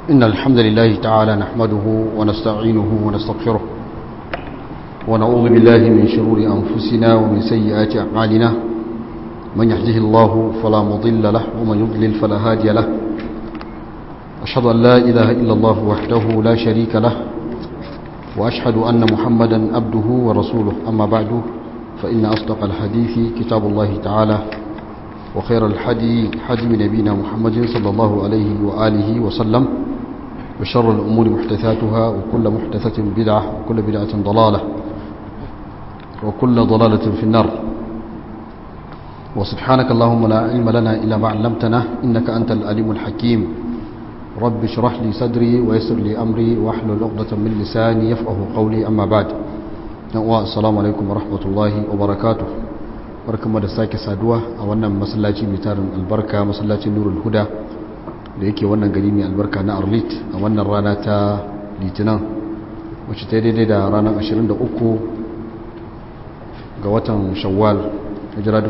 إن الحمد لله تعالى نحمده ونستعينه ونستغفره ونعوذ بالله من شرور أنفسنا ومن سيئات أعمالنا من يهده الله فلا مضل له ومن يضلل فلا هادي له أشهد أن لا إله إلا الله وحده لا شريك له وأشهد أن محمدا عبده ورسوله أما بعد فإن أصدق الحديث كتاب الله تعالى وخير الحدي حدي نبينا محمد صلى الله عليه وآله وسلم وشر الأمور محدثاتها وكل محدثة بدعة وكل بدعة ضلالة وكل ضلالة في النار وسبحانك اللهم لا علم لنا إلا ما علمتنا إنك أنت الأليم الحكيم رب اشرح لي صدري ويسر لي أمري واحلل عقدة من لساني يفقه قولي أما بعد السلام عليكم ورحمة الله وبركاته barkamu da sake saduwa a wannan masallaci mai tarin albarka masallacin nurul huda da yake wannan gari mai albarka na arlit a wannan rana ta litinin wacce ta daidai da ranar 23 ga watan shawwal hijira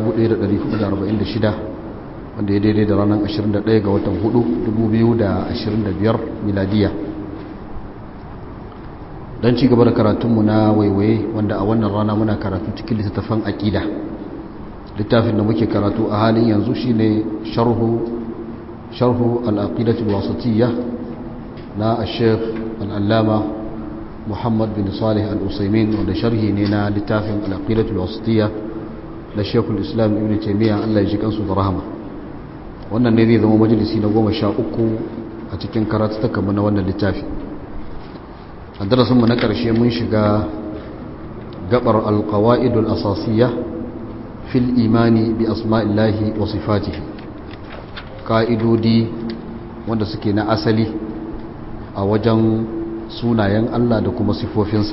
1446 wanda ya daidai da ranar 21 ga watan 4 2025 miladiya don ci gaba da karatunmu na waiwaye wanda a wannan rana muna karatu cikin littattafan aƙida littafin da muke karatu a halin yanzu shine sharhu sharhu al-aqidatu al-wasatiyya na al-sheikh al-allama Muhammad bin Salih al-Usaymin wanda sharhi ne na littafin al-aqidatu al-wasatiyya da Sheikh al-Islam Ibn Taymiyyah Allah ya ji kansu da rahama wannan ne zai zama majalisi na goma sha uku a cikin karatuka na wannan littafi a darasinmu na ƙarshe mun shiga gabar al-qawaidul asasiyya fil imani bi asma'illahi wa sifatihi ka'idodi wanda suke na asali a wajen sunayen Allah da kuma sifofinsa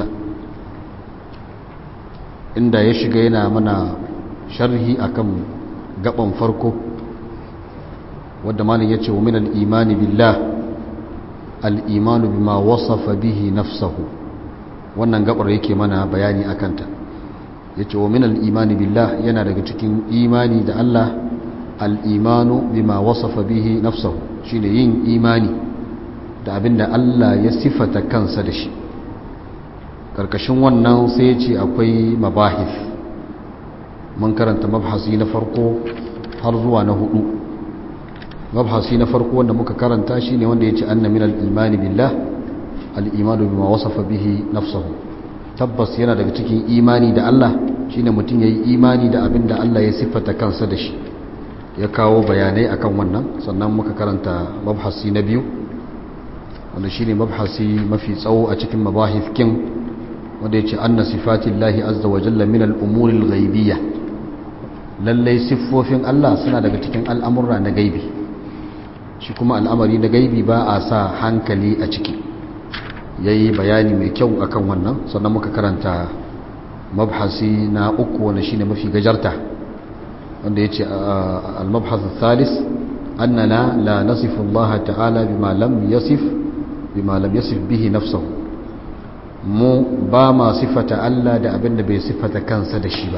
inda ya shiga yana mana sharhi akan gaban farko wadda malin ya ce wa min al-imani billah al-imanu bima wasafa bihi nafsahu wannan gabar yake mana bayani akanta ya ce wa minal imani billah yana daga cikin imani da Allah al'imanu bima wasafa bihi nafsahu shi ne yin imani da abinda Allah ya sifata kansa da shi ƙarƙashin wannan sai ce akwai mabahif mun karanta mabhasi na farko har zuwa na hudu mabhasi na farko wanda muka karanta shi ne wanda ya ce anna minal imani billah al'imanu bima wasafa bihi nafsahu tabbas yana daga cikin imani da Allah shine mutum yayi imani da abin da Allah ya siffata kansa da shi ya kawo bayanai akan wannan sannan muka karanta mabhasi na biyu wanda shine mabhasi mafi tsawo a cikin mabahif kin wanda yace anna sifatillahi azza wa jalla min al-umuri al-ghaibiyya lalle siffofin Allah suna daga cikin al'amurra na gaibi shi kuma al'amari na gaibi ba a sa hankali a ciki ya yi bayani mai kyau akan wannan sannan muka karanta mabhasi na uku wanda shi ne mafi gajarta wanda ya ce al-mabhasu thalis annana la nasifu Allah ta'ala bima lam yasif bima lam yasif bihi nafsahu mu ba ma sifata Allah da abinda bai sifata kansa da shi ba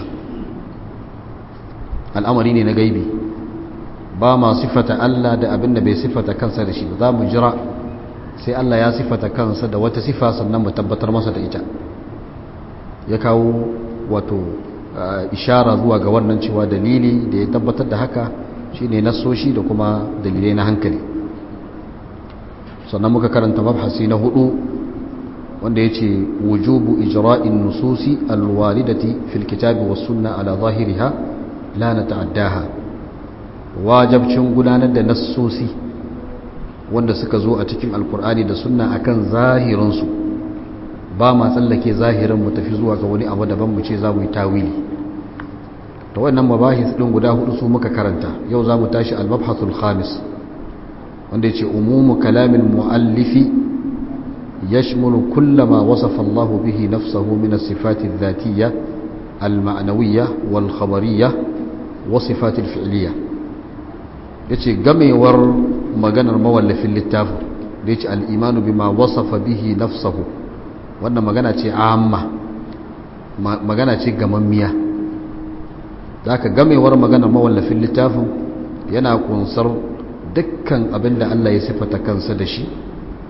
al'amari ne na gaibi ba ma sifata Allah da abinda bai sifata kansa da shi ba za mu jira sai Allah ya sifata kansa da wata sifa sannan mu tabbatar masa da ita ya kawo wato ishara zuwa ga wannan cewa dalili da ya tabbatar da haka shine nasoshi da kuma dalilai na hankali sannan muka karanta mabhasi na hudu wanda ya ce wujubu ijra'in nususi alwalidati fil kitabi was sunna ala zahiriha la nata'addaha wajabcin gudanar da nassosi wanda suka zo a cikin alkur'ani da sunna akan zahirinsu ba ma tsallake zahirin mu tafi zuwa ga wani abu daban mu ce za mu yi tawili ta wannan mabahis din guda hudu su muka karanta yau za mu tashi al-mabhasul khamis wanda yace umumu kalamin muallifi yashmulu kullama wasafa Allah bihi nafsahu min as-sifati adh-dhatiyyah al-ma'nawiyyah wal-khabariyyah wa sifati al-fi'liyyah yace gamewar maganar mawallafin littafin da ya ce al'imanu bi ma wasafa bihi nafsahu wannan magana ce amma magana ce gamammiya za ka gamewar maganar mawallafin littafin yana kunsar dukkan abin da Allah ya sifata kansa da shi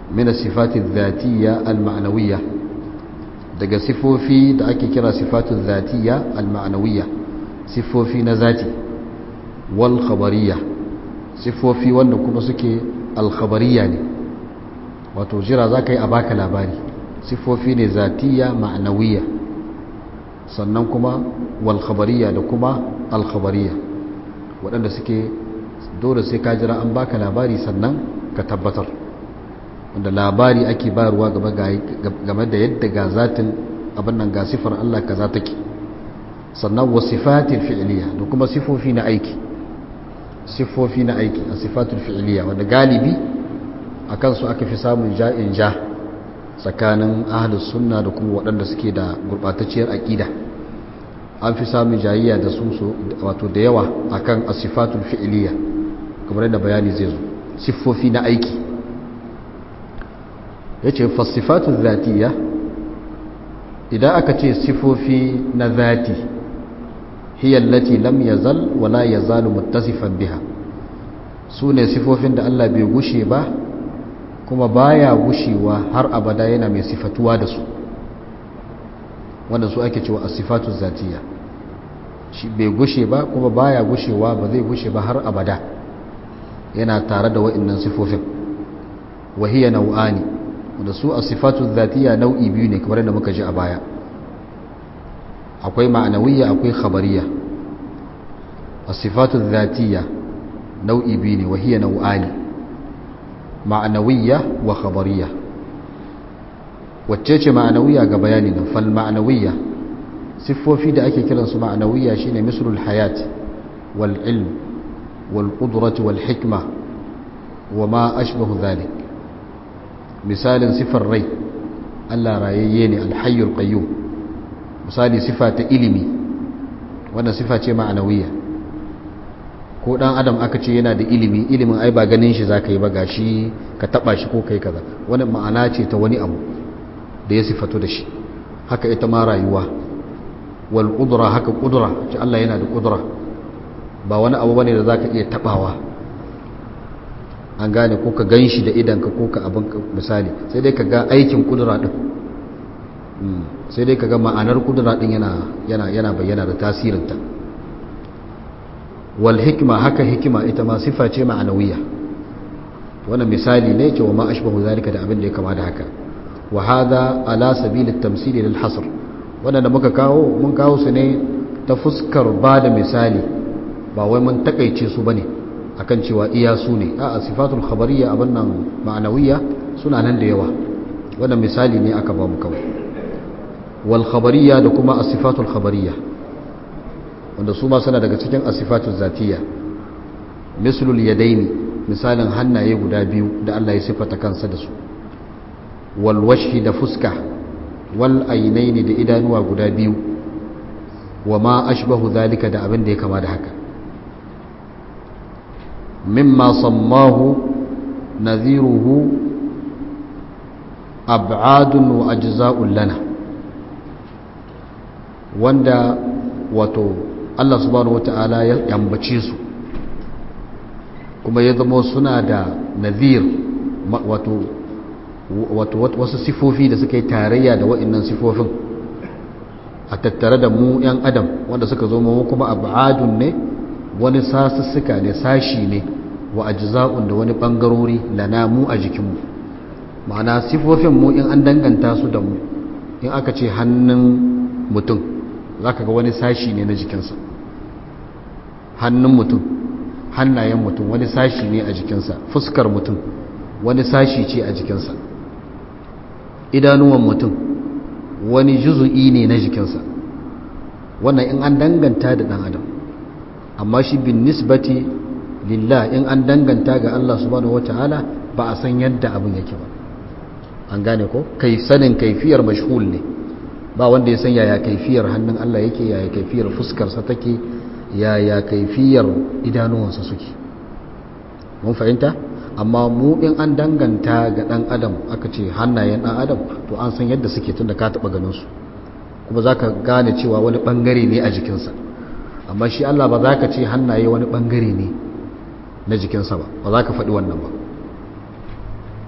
min sifati dhatiyya al-ma'nawiyya daga sifofi da ake kira sifatu dhatiyya al-ma'nawiyya sifofi na zati wal khabariyya sifofi wanda kuma suke al-khabariyya ne wato jira zaka yi a baka labari sifofi ne zatiyya ma'nawiyya sannan kuma wal khabariyya da kuma al khabariyya waɗanda suke dole sai ka jira an baka labari sannan ka tabbatar wanda labari ake bayarwa game da yadda ga zatin abin nan ga sifar Allah kaza take sannan wa sifatil fi'liya da kuma sifofi na aiki sifofi na aiki a sifatul fi'liya wanda galibi akan su aka fi samun ja'in ja tsakanin ahlus sunna da kuma waɗanda suke da gurbatacciyar aqida an fi samun jayayya da su wato da yawa akan as-sifatul fi'liya kamar yadda bayani zai zo siffofi na aiki ya ce fasifatu zatiya idan aka ce siffofi na zati hiyallati lam yazal wala yazalu muttasifan biha su ne siffofin da Allah bai gushe ba kuma baya gushewa har abada yana mai sifatuwa da su wanda su ake cewa as-sifatu zatiya shi bai gushe ba kuma baya gushewa ba zai gushe ba har abada yana tare da wa'annan sifofin wahiyya nau'ani wanda su a sifatu zatiya nau'i biyu ne kamar da muka ji a baya akwai ma'anawiyya akwai khabariya a sifatu zatiya nau'i biyu ne wahiyya nau'ani ma'anawiyya wa khabariya wacce ce ma'anawiyya ga bayani nan fal ma'anawiyya siffofi da ake kiransu ma'anawiyya shine mislul hayat wal ilm والقدرة والحكمة وما أشبه ذلك مثال صفة الري ألا راييني الحي القيوم مثال صفة إلمي وانا صفة معنوية ko dan adam aka ce yana da ilimi ilimin ai ba ganin shi zaka yi ba gashi ka taba shi ko kai kaza wani ma'ana ce ta wani abu da ya sifato da shi haka ita ma rayuwa wal qudra haka qudra ce Allah yana da qudra ba wani abu bane da za ka iya tabawa an gane ko ka gan shi da idanka ko ka abin misali sai dai ka ga aikin kudura din sai dai ka ga ma'anar kudura din yana bayyana da tasirinta wal hikima haka hikima ita ma sifa ce ma'anawiya wannan misali ne ce wa ma ashbahu zalika da abin da ya kama da haka wa hadha ala sabil at-tamsil lil hasr wannan da muka kawo mun kawo su ne ta fuskar ba da misali ba wai mun takaice su bane akan cewa iya su ne a sifatul khabariyya abin nan ma'anawiyya suna nan da yawa wannan misali ne aka ba mu kawai wal khabariyya da kuma as-sifatul khabariyya wanda su ma suna daga cikin as-sifatul zatiyya mislul yadaini misalin hannaye guda biyu da Allah ya sifata kansa da su wal wajhi da fuska wal ainaini da idanuwa guda biyu wa ma ashbahu zalika da abin da ya kama da haka مما صماه نذيره أبعاد وأجزاء لنا wanda wato Allah subhanahu wata'ala ya yambace su kuma ya zama suna da nazir wato wato wasu sifofi da suka yi tarayya da wa'annan sifofin a tattare da mu 'yan adam wanda suka zo mu kuma abadun ne wani sasussuka ne sashi ne wa ajza'un da wani bangarori lana mu a jikinmu ma'ana sifofin mu in an danganta su da mu in aka ce hannun mutum zaka ga wani sashi ne na jikinsa hannun mutum hannayen mutum wani sashi ne a jikinsa fuskar mutum wani sashi ce a jikinsa idanuwan mutum wani juzu'i ne na jikinsa wannan in an danganta da dan adam amma shi bin nisbati lillah in an danganta ga Allah subhanahu wataala ba a san yadda abin yake ba an gane ko kai sanin kaifiyar mashhul ne ba wanda ya san yaya kaifiyar hannun Allah yake yaya kaifiyar fuskarsa take yaya kaifiyar idanuwansa suke mun fahimta amma mu in an danganta ga dan adam aka ce hannayen dan adam to an san yadda suke tunda ka taba ganin su kuma zaka gane cewa wani bangare ne a jikinsa amma shi Allah ba za ka ce hannaye wani bangare ne na jikinsa ba ba za ka faɗi wannan ba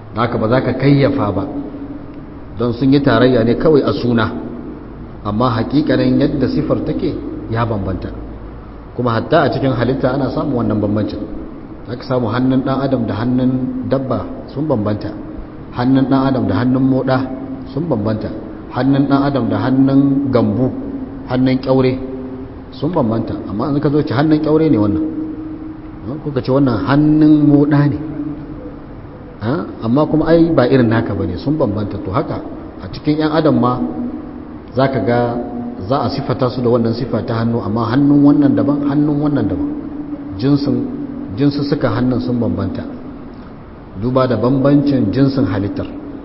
haka ba za ka kayyafa ba don sun yi tarayya ne kawai a suna amma hakikanin yadda sifar take ya bambanta kuma hatta a cikin halitta ana samun wannan bambancin aka samu hannun dan adam da hannun dabba sun bambanta hannun dan adam da hannun moda sun bambanta hannun dan adam da hannun gambu hannun kyaure sun bambanta amma an ka zo ci hannun kyaure ne wannan kuka ce wannan hannun moda ne amma kuma ai ba irin naka bane sun bambanta to haka a cikin yan adam ma zaka ga za a sifata su da wannan sifa ta hannu amma hannun wannan daban hannun wannan daban jinsin jinsu suka hannun sun bambanta duba da bambancin jinsin halittar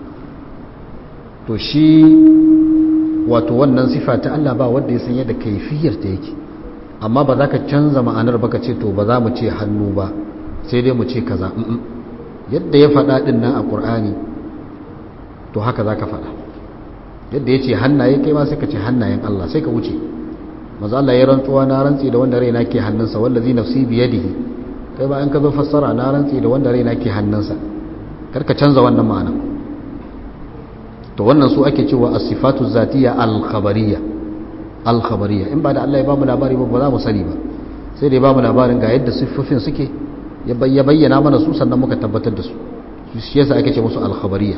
to shi wato wannan sifa ta Allah ba wanda ya san yadda kaifiyar ta yake amma ba za ka canza ma'anar baka ce to ba za mu ce hannu ba sai dai mu ce kaza yadda ya faɗa ɗin nan a ƙur'ani to haka za ka faɗa yadda ya ce hannaye kai ma sai ka ce hannayen Allah sai ka wuce maza Allah ya rantsuwa na rantsi da wanda raina ke hannunsa wallazi nafsi biyadihi kai ba in ka zo fassara na rantsi da wanda raina ke hannunsa karka canza wannan ma'ana to wannan su ake cewa as-sifatu zatiyya al-khabariyya al-khabariyya in ba da Allah ya bamu labari ba ba za mu sani ba sai da ya bamu labarin ga yadda siffofin suke ya bayyana mana su sannan muka tabbatar da su shi yasa ake ce musu al-khabariyya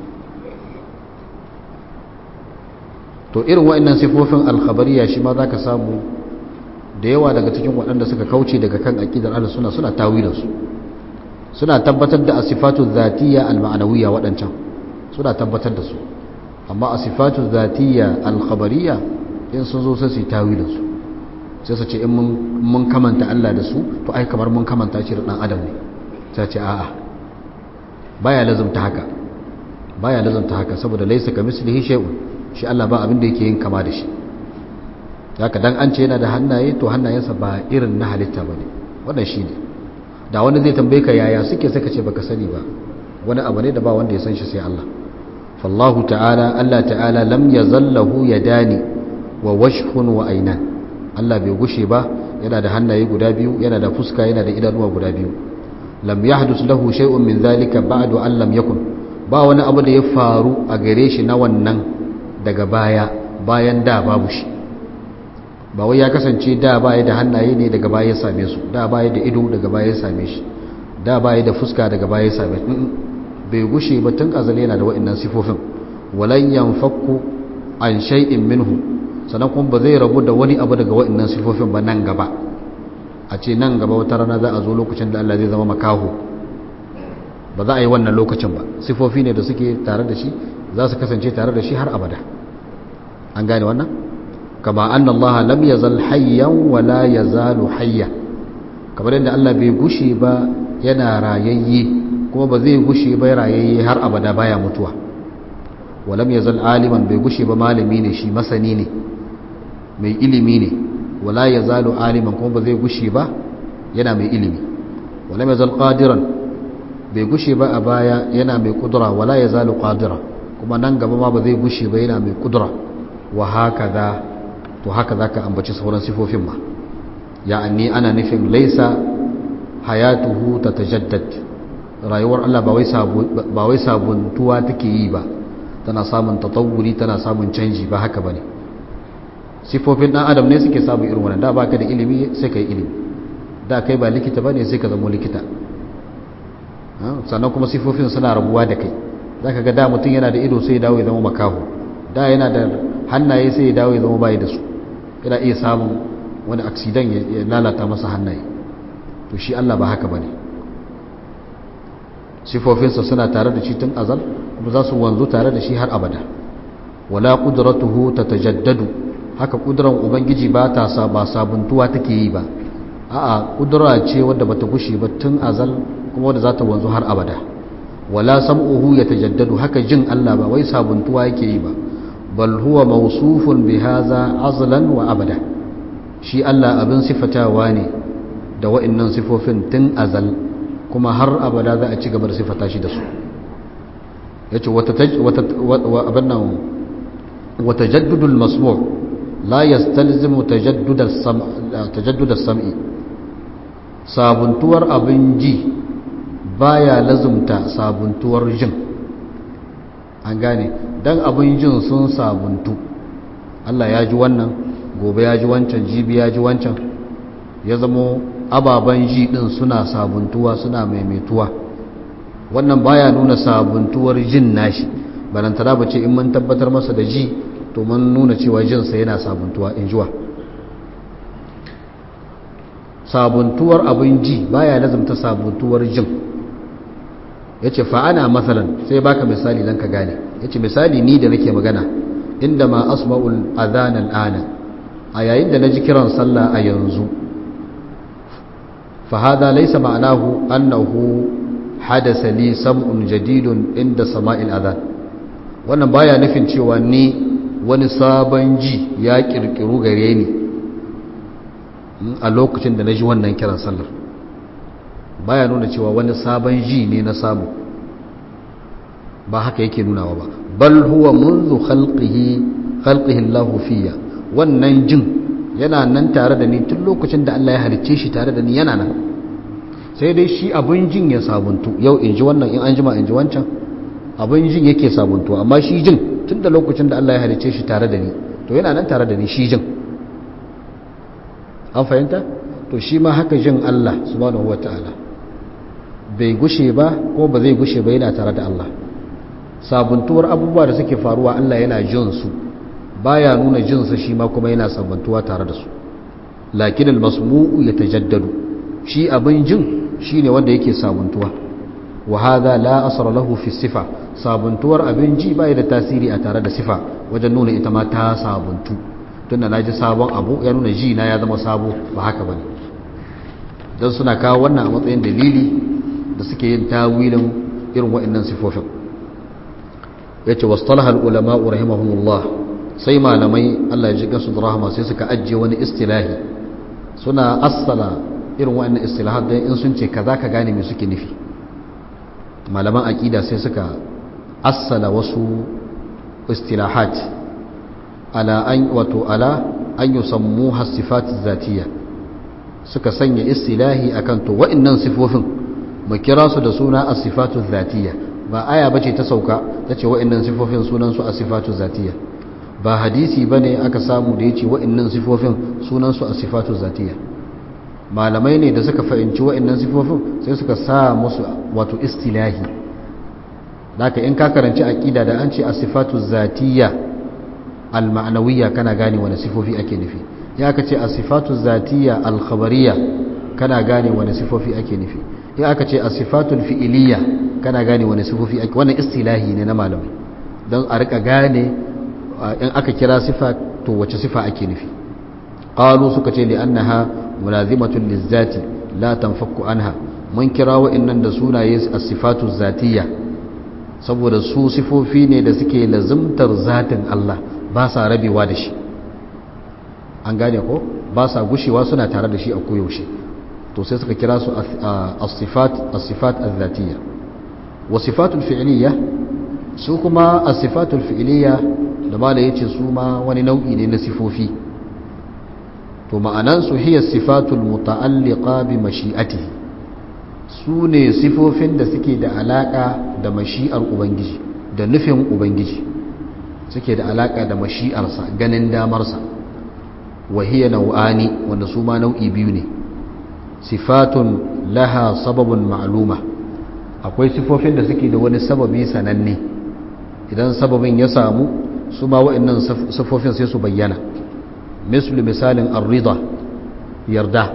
to irin wa'annan siffofin al-khabariyya shi ma zaka samu da yawa daga cikin waɗanda suka kauce daga kan aqidar ahlus sunna suna tawilinsu suna tabbatar da asifatu zatiyya al-ma'nawiyya waɗancan suna tabbatar da su amma asifatu zatiyya al-khabariyya in sun zo sai su tawilin su sai su ce in mun kamanta Allah da su to ai kamar mun kamanta shi da dan adam ne sai ce a'a baya lazumta haka baya lazumta haka saboda laysa kamislihi shay'un shi Allah ba abin da yake yin kama da shi haka dan an ce yana da hannaye to hannayensa ba irin na halitta bane wannan shine da wani zai tambaye ka yaya suke saka ce baka sani ba wani abu ne da ba wanda ya san shi sai Allah fallahu ta'ala Allah ta'ala lam yazallahu yadani wa washhun wa aynan Allah bai gushe ba yana da hannaye guda biyu yana da fuska yana da idanuwa guda biyu lam yahdus lahu shay'un min zalika ba'du an lam yakun ba wani abu da ya faru a gare shi na wannan daga baya bayan da babu shi ba wai ya kasance da baya da hannaye ne daga baya ya same su da baya da ido daga baya ya same shi da baya da fuska daga baya ya same shi bai gushe ba tun azali yana da wa'annan sifofin walan yanfakku an shay'in minhu sannan kuma ba zai rabu da wani abu daga wa'annan sifofin ba nan gaba a ce nan gaba wata rana za a zo lokacin da Allah zai zama makaho ba za a yi wannan lokacin ba sifofi ne da suke tare da shi za su kasance tare da shi har abada an gane wannan kama anna Allah lam yazal hayyan wa la yazalu hayya kamar yadda Allah bai gushe ba yana rayayye kuma ba zai gushe ba rayayye har abada baya mutuwa wa lam yazal aliman bai gushe ba malami ne shi masani ne mai ilimi ne wa la yazalu aliman kuma ba zai gushe ba yana mai ilimi wa lam yazal qadiran bai gushe ba a baya yana mai kudura wa la yazalu qadira kuma nan gaba ma ba zai gushe ba yana mai kudura wa hakaza to haka zaka ambaci sauran sifofin ma ya'anni ana nufin laisa hayatuhu tatajaddad rayuwar Allah ba wai sabu ba wai sabuntuwa take yi ba tana samun tatawuri tana samun canji ba haka bane sifofin dan adam ne suke samu irin wannan da baka da ilimi sai kai ilimi da kai ba likita bane sai ka zama likita sannan kuma sifofin suna rabuwa da kai zaka ga da mutum yana da ido sai ya dawo ya zama makaho da yana da hannaye sai ya dawo ya zama bai da su yana iya samun wani aksidan ya lalata masa hannaye to shi Allah ba haka bane sifofinsa suna tare da shi tun azal kuma za su wanzu tare da shi har abada wala qudratuhu tatajaddadu haka kudran ubangiji ba ta sa ba sabuntuwa take yi ba a'a kudura ce wadda bata gushe ba tun azal kuma wadda za ta wanzu har abada wala sam'uhu yatajaddadu haka jin Allah ba wai sabuntuwa yake yi ba bal huwa mawsufun bi hadha azlan wa abada shi Allah abin sifatawa ne da wa'annan sifofin tun azal kuma har abada za a ci gaba da sifata shi da su yace wata abin nan wata jaddudul masmu' la yastalzimu tajaddud as-sam' tajaddud as-sam'i sabuntuwar abin ji baya lazumta sabuntuwar jin an gane dan abin jin sun sabuntu Allah ya ji wannan gobe ya ji wancan jibi ya ji wancan ya zamo ababen ji din suna sabuntuwa suna maimaituwa wannan baya nuna sabuntuwar jin nashi balantana ba ce in mun tabbatar masa da ji to mun nuna cewa jinsa yana sabuntuwa in jiwa sabuntuwar abin ji baya lazumta sabuntuwar jin ya ce fa'ana matsalan sai baka misali don ka gane ya ce misali ni da nake magana inda ma asma'ul azanan ana a yayin da na ji kiran sallah a yanzu fahada laisa ma'anahu annahu hadasa li sam'un jadidun inda sama'il azan wannan baya nufin cewa ni wani sabon ji ya kirkiru gare ni a lokacin da na ji wannan kiran sallar baya nuna cewa wani sabon ji ne na samu ba haka yake nunawa ba bal huwa munzu khalqihi khalqihi Allah fiya wannan jin yana nan tare da ni tun lokacin da Allah ya halicce shi tare da ni yana nan sai dai shi abin jin ya sabuntu yau in ji wannan in an jima in ji wancan abin jin yake sabuntu amma shi jin tun da lokacin da Allah ya halicce shi tare da ni to yana nan tare da ni shi jin an fahimta to shi ma haka jin Allah subhanahu wataala bai gushe ba ko ba zai gushe ba yana tare da Allah sabuntuwar abubuwa da suke faruwa Allah yana jin su baya nuna jin sa shi ma kuma yana sabuntuwa tare da su lakin almasmu'u yatajaddadu shi abin jin shine wanda yake sabuntuwa wa hadha la asra lahu fi sifa sabuntuwar abin ji bai da tasiri a tare da sifa wajen nuna ita ma ta sabuntu tunda naji sabon abu ya nuna ji na ya zama sabo ba haka bane dan suna kawo wannan a matsayin dalili da suke yin tawilin irin waɗannan sifofin yace wastalaha ulama rahimahumullah sai malamai Allah ya ji gasu da rahama sai suka ajiye wani istilahi suna assala irin waɗannan istilahat dan in sun ce kaza ka gane me suke nufi malaman aqida sai suka assala wasu istilahat ala an wato ala an yusammuha sifat zatiyya suka sanya istilahi akan to wa'annan sifofin mu kira su da suna as-sifatu zatiyya ba aya bace ta sauka tace wa'annan sifofin sunan su as-sifatu zatiyya ba hadisi bane aka samu da yace wa'annan sifofin sunan su as-sifatu zatiyya malamai ne da suka fahimci wa'annan sifofin sai suka sa musu wato istilahi haka in ka karanci aqida da an ce as-sifatu zatiyya al-ma'nawiyya kana gane wani sifofi ake nufi ya aka ce as-sifatu zatiyya al-khabariyya kana gane wani sifofi ake nufi ya aka ce as-sifatul fi'iliyya kana gane wani sifofi ake wannan istilahi ne na malamai don a rika gane in aka kira sifa to wace sifa ake nufi qalu suka ce li annaha mulazimatun lizzati la tanfakku anha mun kira wa'annan da sunaye as-sifatu zatiyya saboda su sifofi ne da suke lazimtar zatin Allah ba sa rabewa da shi an gane ko ba sa gushewa suna tare da shi a koyaushe to sai suka kira su as-sifat as-sifat az-zatiyya wa sifatul fi'liyya su kuma as-sifatul fi'liyya da mala yace su ma wani nau'i ne na sifofi to ma'anan su hiya sifatul muta'alliqa bi mashi'atihi su ne sifofin da suke da alaka da mashi'ar ubangiji da nufin ubangiji suke da alaka da mashi'arsa ganin damarsa wahiyya nau'ani wanda su ma nau'i biyu ne sifatun laha sababun ma'luma akwai sifofin da suke da wani sababi sananne idan sababin ya samu su ma wa'annan sifofin sai su bayyana misali misalin arrida yarda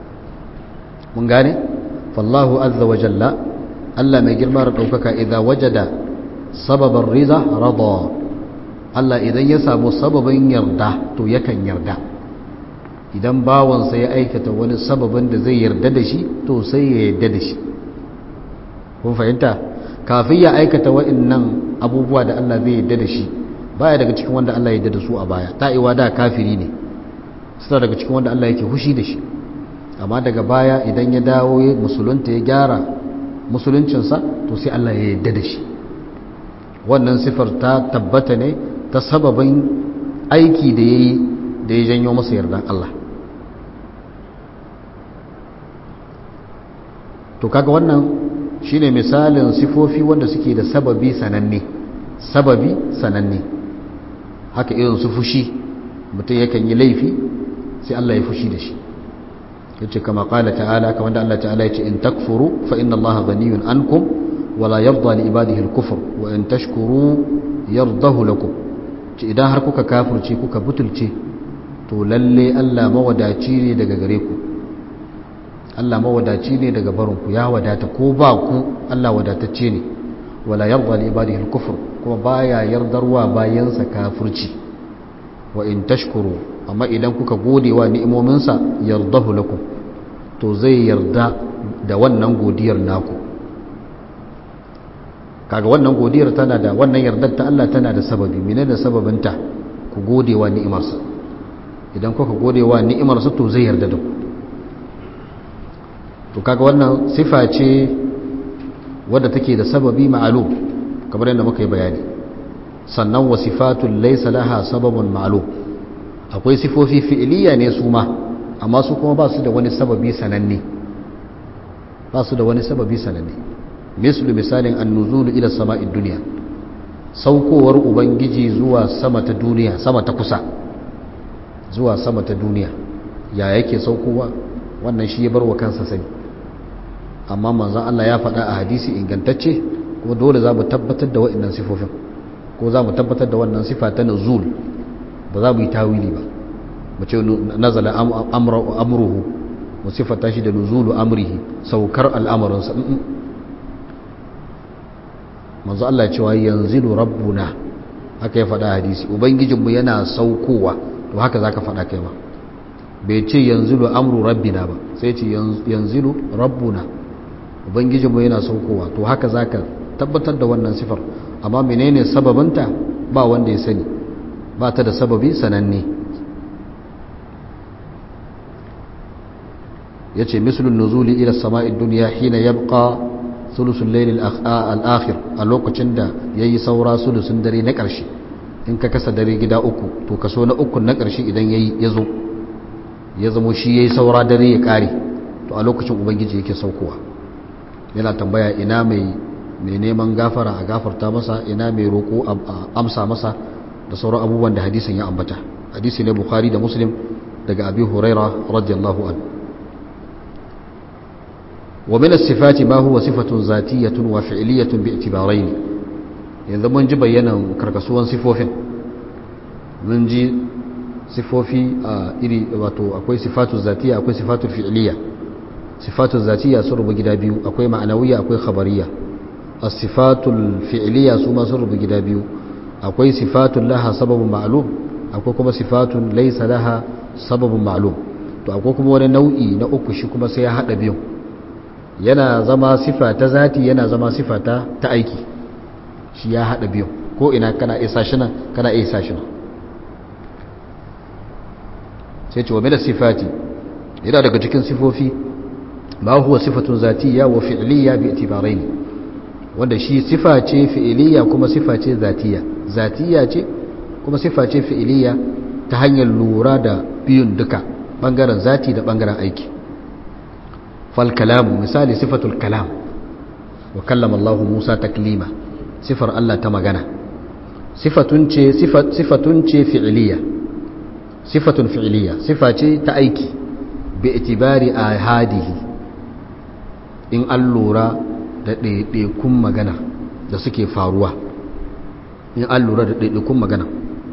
mun gane fallahu azza wa jalla Allah mai girma da ɗaukaka idan wajada sababan rida rada Allah idan ya samu sababin yarda to yakan yarda idan bawansa ya aikata wani sababin da zai yarda da shi to sai ya yarda da shi kun fahimta kafin ya aikata wa'annan abubuwa da Allah zai yarda da shi baya daga cikin wanda Allah ya yarda da su a baya ta'iwa da kafiri ne suna daga cikin wanda Allah yake hushi da shi amma daga baya idan ya dawo musulunta ya gyara musuluncinsa to sai Allah ya yarda da shi wannan sifar ta tabbata ne ta sababin aiki da ya yi da ya janyo masa yardan Allah to kaga wannan shine misalin sifofi wanda suke da sababi sananne sababi sananne haka irin su fushi mutum yakan yi laifi sai Allah ya fushi da shi yace kama qala ta'ala kamar da Allah ta'ala yace in takfuru fa inna Allah ghaniyun ankum wala yarda li ibadihi al-kufr wa in tashkuru yardahu lakum ce idan har kuka kafirce kuka butulce to lalle Allah mawadaci ne daga gare ku Allah mawadaci ne daga barinku ya wadata ko ba ku Allah wadatacce ne wala yarda li ibadihi al-kufr kuma baya yardarwa bayansa kafirci wa in tashkuru amma idan kuka gode wa ni'imominsa yardahu lakum to zai yarda da wannan godiyar naku kaga wannan godiyar tana da wannan yardar ta Allah tana da sababi menene sababinta ku gode wa ni'imarsa idan kuka gode wa ni'imarsa to zai yarda da ku to kaga wannan sifa ce wadda take da sababi ma'lum kamar yadda muka yi bayani sannan wa sifatul laysa laha sababun ma'lum akwai sifofi fi'iliya ne su ma amma su kuma ba su da wani sababi sananne ba su da wani sababi sananne mislu misalin annuzulu ila sama'id duniya saukowar ubangiji zuwa sama ta duniya sama ta kusa zuwa sama ta duniya ya yake saukowa wannan shi ya bar wa kansa sani amma manzon Allah ya faɗa a hadisi ingantacce kuma dole za mu tabbatar da waɗannan sifofin ko za mu tabbatar da wannan sifa ta nuzul ba za mu yi tawili ba mu ce nazala amruhu mu sifata shi da nuzulu amrihi saukar al'amarinsa manzo Allah cewa yanzilu rabbuna haka ya faɗa hadisi ubangijinmu yana saukowa to haka zaka faɗa kai ma bai ce yanzilu amru rabbina ba sai ce yanzilu rabbuna ubangijinmu yana saukowa to haka zaka tabbatar da wannan sifar amma menene sababinta ba wanda ya sani ba ta da sababi sananne ya ce misalin nuzuli ila sama'id duniya hina yabqa sulusun lailin al'akhir a lokacin da ya yi saura sulusun dare na ƙarshe in ka kasa dare gida uku to kaso na uku na ƙarshe idan ya zo ya zamo shi ya yi saura dare ya ƙare to a lokacin ubangiji yake saukowa yana tambaya ina mai neman gafara a gafarta masa ina mai roƙo a amsa masa da sauran abubuwan da hadisin ya ambata hadisi ne bukhari da muslim daga abi huraira radiyallahu an wa min as-sifati ma huwa sifatun zatiyatun wa fi'liyatun bi i'tibarain yanzu mun ji bayanan karkasuwan sifofin mun ji sifofi a iri wato akwai sifatu zatiya akwai sifatu fi'liya sifatu zatiya sun rubu gida biyu akwai ma'anawiyya akwai khabariyya as-sifatul fi'liya su ma sun rubu gida biyu akwai sifatun laha sababin ma'lum akwai kuma sifatun laisa laha sababin ma'lum to akwai kuma wani nau'i na uku shi kuma sai ya hada biyu yana zama sifa ta zati yana zama sifa ta ta aiki shi ya hada biyu ko ina kana isa shi nan kana isa shi nan sai ce wa min sifati yana daga cikin sifofi ma huwa sifatun zatiyya wa fi'liyya bi itibaraini wanda shi sifa ce fi'iliya kuma sifa ce zatiya zatiya ce kuma sifa ce fi'iliya ta hanyar lura da biyun duka bangaren zati da bangaren aiki fal kalamu misali sifatul kalam wa kallama Allah Musa taklima sifar Allah ta magana sifatun ce sifatun ce fi'iliya sifatun fi'iliya sifa ce ta aiki bi itibari ahadihi in an lura da ɗaiɗaikun magana da suke faruwa in an lura da ɗaiɗaikun magana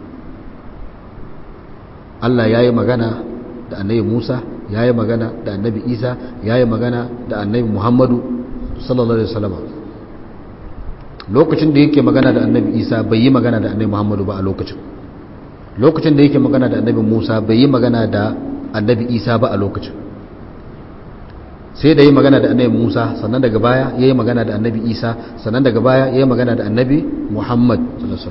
Allah ya yi magana da annabi Musa ya yi magana da annabi Isa ya yi magana da annabi Muhammadu sallallahu Alaihi wasallam lokacin da yake magana da annabi Isa bai yi magana da annabi Muhammadu ba a lokacin lokacin da yake magana da annabi Musa bai yi magana da annabi Isa ba a lokacin sai da yi magana da annabi Musa sannan daga baya ya yi magana da annabi Isa sannan daga baya ya yi magana da annabi Muhammad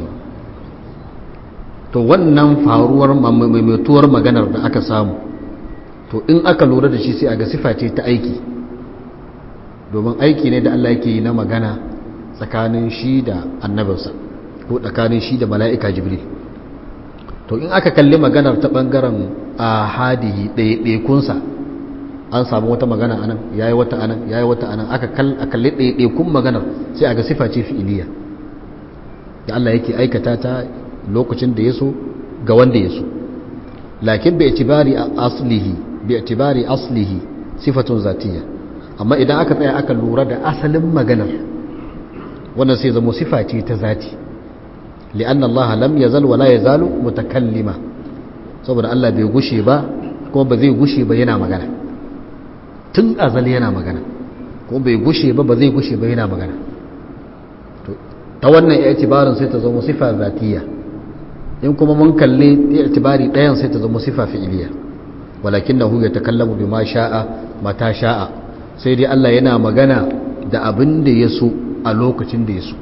to wannan faruwar maimaituwar maganar da aka samu to in aka lura da shi sai a ga sifa ce ta aiki domin aiki ne da Allah yake yi na magana tsakanin shi da annabinsa ko tsakanin shi da mala'ika jibril to in aka kalli maganar ta ɓangaren a hadihi ɗaiɗaikunsa an samu wata magana anan yayi wata anan yayi wata anan aka kal aka lidde kun maganar sai aga sifa ce fi'iliya da Allah yake aikata ta lokacin da yaso ga wanda yaso lakin bi itibari aslihi bi itibari aslihi sifatun zatiyya amma idan aka tsaya aka lura da asalin maganar wannan sai zama sifa ce ta zati li'anna Allah lam yazal wa la yazalu mutakallima saboda Allah bai gushe ba kuma ba zai gushe ba yana magana tun azal yana magana kuma bai gushe ba ba zai gushe ba yana magana to ta wannan i'tibarin sai ta zama sifa zatiyya in kuma mun kalli i'tibari ɗayan sai ta zama sifa fi'iliya walakinahu yatakallamu bima sha'a mata sha'a sai dai Allah yana magana da abin da ya so a lokacin da ya so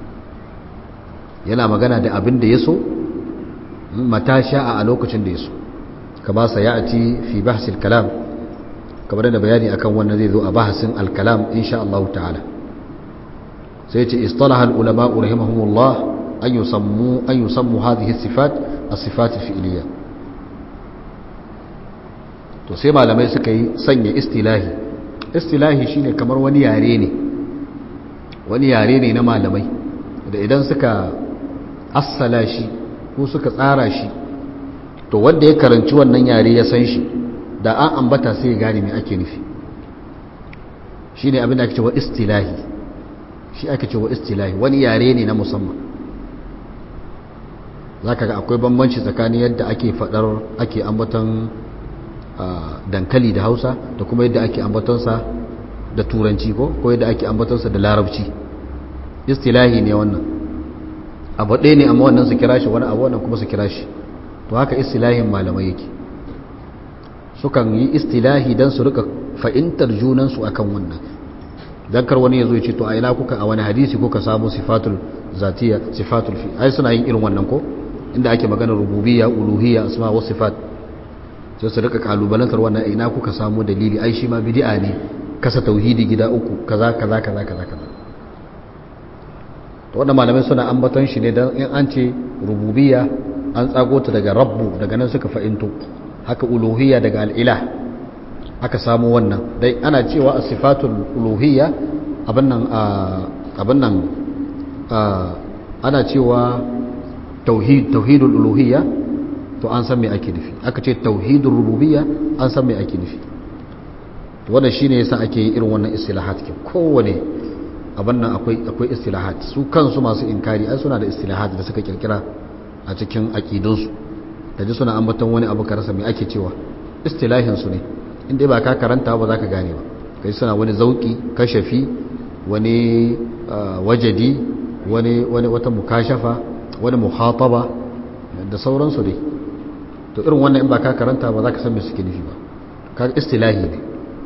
yana magana da abin da ya so mata sha'a a lokacin da ya so kama sa ya ci fi bahasil kalam kamar da bayani akan wannan zai zo a bahasin alkalam insha Allah ta'ala sai ce istalaha ulama rahimahumullah an yusammu an yusammu hadhihi sifat as-sifat al-fi'liyya to sai malamai suka yi sanya istilahi istilahi shine kamar wani yare ne wani yare ne na malamai da idan suka assala shi ko suka tsara shi to wanda ya karanci wannan yare ya san shi da an ambata sai ya gane me ake nufi shine abin da ake cewa istilahi shi ake cewa istilahi wani yare ne na musamman zaka ga akwai bambanci tsakanin yadda ake fadar ake ambaton dankali da hausa da kuma yadda ake ambatonsa da turanci ko ko yadda ake ambatonsa da larabci istilahi ne wannan abu ɗaya ne amma wannan su kira shi wani abu wannan kuma su kira shi to haka istilahin malamai yake sukan yi istilahi don su rika fahimtar junansu akan wannan don kar wani ya zo ya ce to a ina kuka a wani hadisi kuka samu sifatul zatiya sifatul fi ai suna yin irin wannan ko inda ake maganar rububiyya uluhiyya asma wa sifat sai su rika kalubalantar wannan ina kuka samu dalili ai shi ma bid'a ne kasa tauhidi gida uku kaza kaza kaza kaza kaza to wannan malamai suna ambaton shi ne dan in an ce rububiyya an tsago ta daga rabbu daga nan suka fa'into haka uluhiyya daga al'ilah aka samu wannan dai ana cewa as-sifatul uluhiyya abin nan abin nan ana cewa tauhid tauhidul uluhiyya to an san me ake nufi aka ce tauhidur rububiyya an san me ake nufi to wannan shine yasa ake yi irin wannan istilahat ke kowane abin nan akwai akwai istilahat su kansu masu inkari ai suna da istilahat da suka kirkira a cikin aqidunsu da ji suna ambaton wani abu ka rasa me ake cewa istilahin su ne inda ba ka karanta ba za ka gane ba kai suna wani zauki kashafi wani wajadi wani wani wata mukashafa wani muhataba da sauransu dai to irin wannan in ba ka karanta ba za ka san me suke nufi ba ka istilahi ne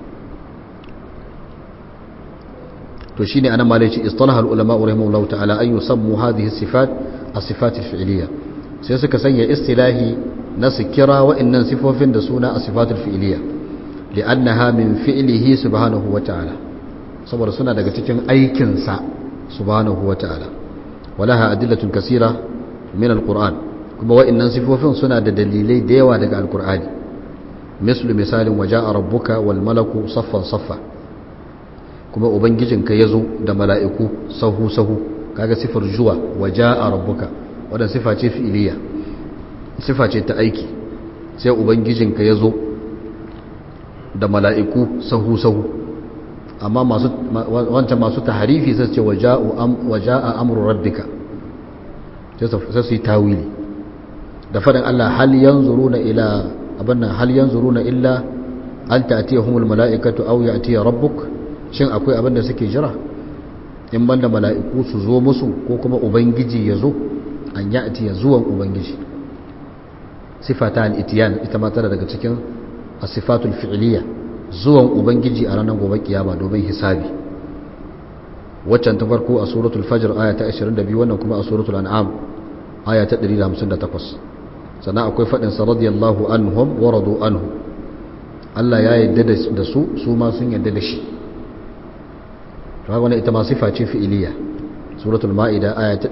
to shine anan malai ce istalaha ulama rahimahullahu ta'ala an yusammu hadhihi sifat as-sifat al-fi'liyya sai suka sanya istilahi na su kira wa'annan sifofin da suna as-sifat al-fi'liyya li'annaha min fi'lihi subhanahu wa ta'ala saboda suna daga cikin aikin sa subhanahu wa ta'ala walaha adillatun kaseera min al-qur'an kuma wa'annan sifofin suna da dalilai da yawa daga al-qur'ani mislu misalin waja'a rabbuka wal malaku saffan saffa kuma ubangijinka ya zo da mala'iku sahu-sahu kaga sifar zuwa waje a rabbuka wadda sifa ce fi'iliya sifa ce ta aiki sai ubangijinka ya zo da mala'iku sahu-sahu amma wancan masu taharifi sai ce waje a amurin rabbika sai su yi tawili da faɗin Allah hal yanzuru na ila abin nan hal yanzuru na illa an ta'atiyahumul mala'ikatu aw ya'tiya rabbuk shin akwai abin da suke jira in banda mala'iku su zo musu ko kuma ubangiji ya zo an ya ati ya zuwan ubangiji sifata al-itiyan ita ma tana daga cikin asifatul fi'liya zuwan ubangiji a ranar gobe kiyama domin hisabi waccan ta farko a suratul fajr aya ta 22 wannan kuma a suratul an'am aya ta 158 sannan akwai fadin sa radiyallahu anhum wa radu anhu Allah ya yarda da su su ma sun yarda da shi wani ita ma sifa ce fi'iliya suratul ma'ida aya ta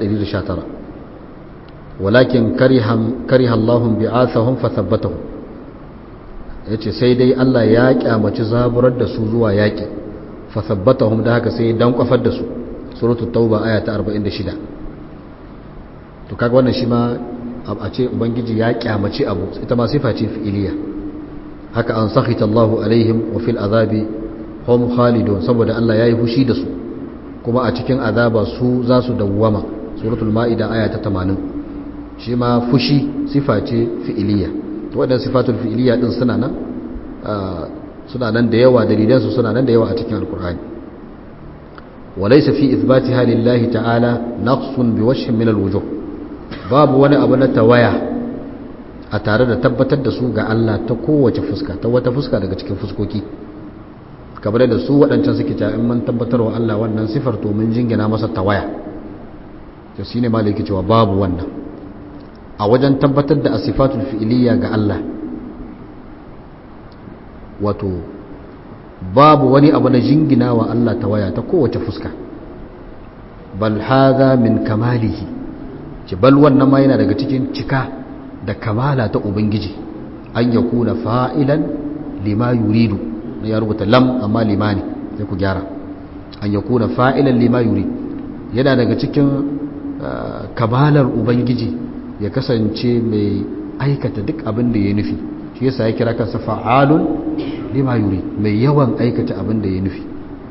119 walakin kariha Allahum bi'athahum fathabbatahum yace sai dai Allah ya kyamaci zaburar da su zuwa yaki fa thabbatahum da haka sai dan kwafar da su suratul tauba aya ta 46 to kaga wannan shi ma a ce ubangiji ya kyamaci abu ita ma sifa ce fi'iliya haka an sakhita Allahu alaihim wa fil azabi hum khalidun saboda Allah yayi fushi da su kuma a cikin azaba su za su dawwama suratul maida aya ta 80 shi ma fushi sifa ce fi'iliya to wadannan sifatul fi'iliya din suna nan suna nan da yawa dalilan su suna nan da yawa a cikin alqur'ani وليس في إثباتها لله تعالى نقص بوجه من الوجوه babu wani abu na tawaya a tare da tabbatar da su ga Allah ta kowace fuska ta wata fuska daga cikin fuskoki kamar da su waɗancan suke ta in mun tabbatar wa Allah wannan sifar to mun jingina masa tawaya to shine malaki cewa babu wannan a wajen tabbatar da asifatul fi'liya ga Allah wato babu wani abu na jingina wa Allah tawaya ta kowace fuska bal hadha min kamalihi ci bal wannan ma yana daga cikin cika da kamala ta ubangiji an ya kuna fa'ilan lima yuridu na ya rubuta lam amma limani sai ku gyara an ya kuna fa'ilan lima yuridu yana daga cikin kamalar ubangiji ya kasance mai aikata duk abin da ya nufi shi yasa ya kira kansa fa'alun lima yuri mai yawan aikata abin da ya nufi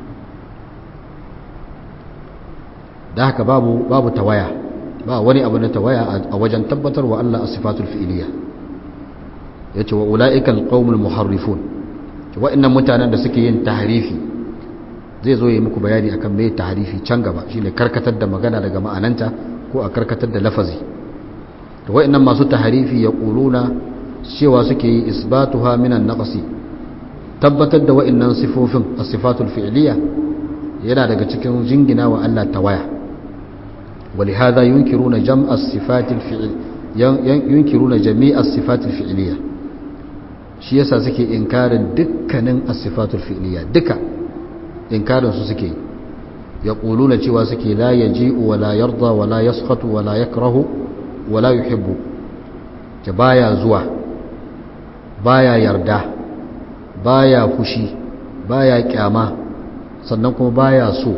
da haka babu babu tawaya ba wani abu na tawaya a wajen tabbatarwa Allah a sifatul fi'iliya ya ce wa ula'ikal qaumul muharrifun wa'annan mutanen da suke yin tahrifi zai zo yi muku bayani akan me tahrifi can gaba shine karkatar da magana daga ma'ananta ko a karkatar da lafazi to wa'annan masu tahrifi ya quluna cewa suke yi isbatuha minan naqsi tabbatar da wa'annan sifofin as-sifatul fi'iliya yana daga cikin jingina wa Allah tawaya ولهذا ينكرون جمع الصفات الفعل ينكرون جميع الصفات الفعليه shi yasa suke inkarin dukkanin as-sifatul fi'liya duka inkarin su suke yaquluna cewa suke la yaji'u wa la yarda wa la yaskhatu wa la yakrahu wa la yuhibbu ta baya zuwa baya yarda baya fushi baya kyama sannan kuma baya so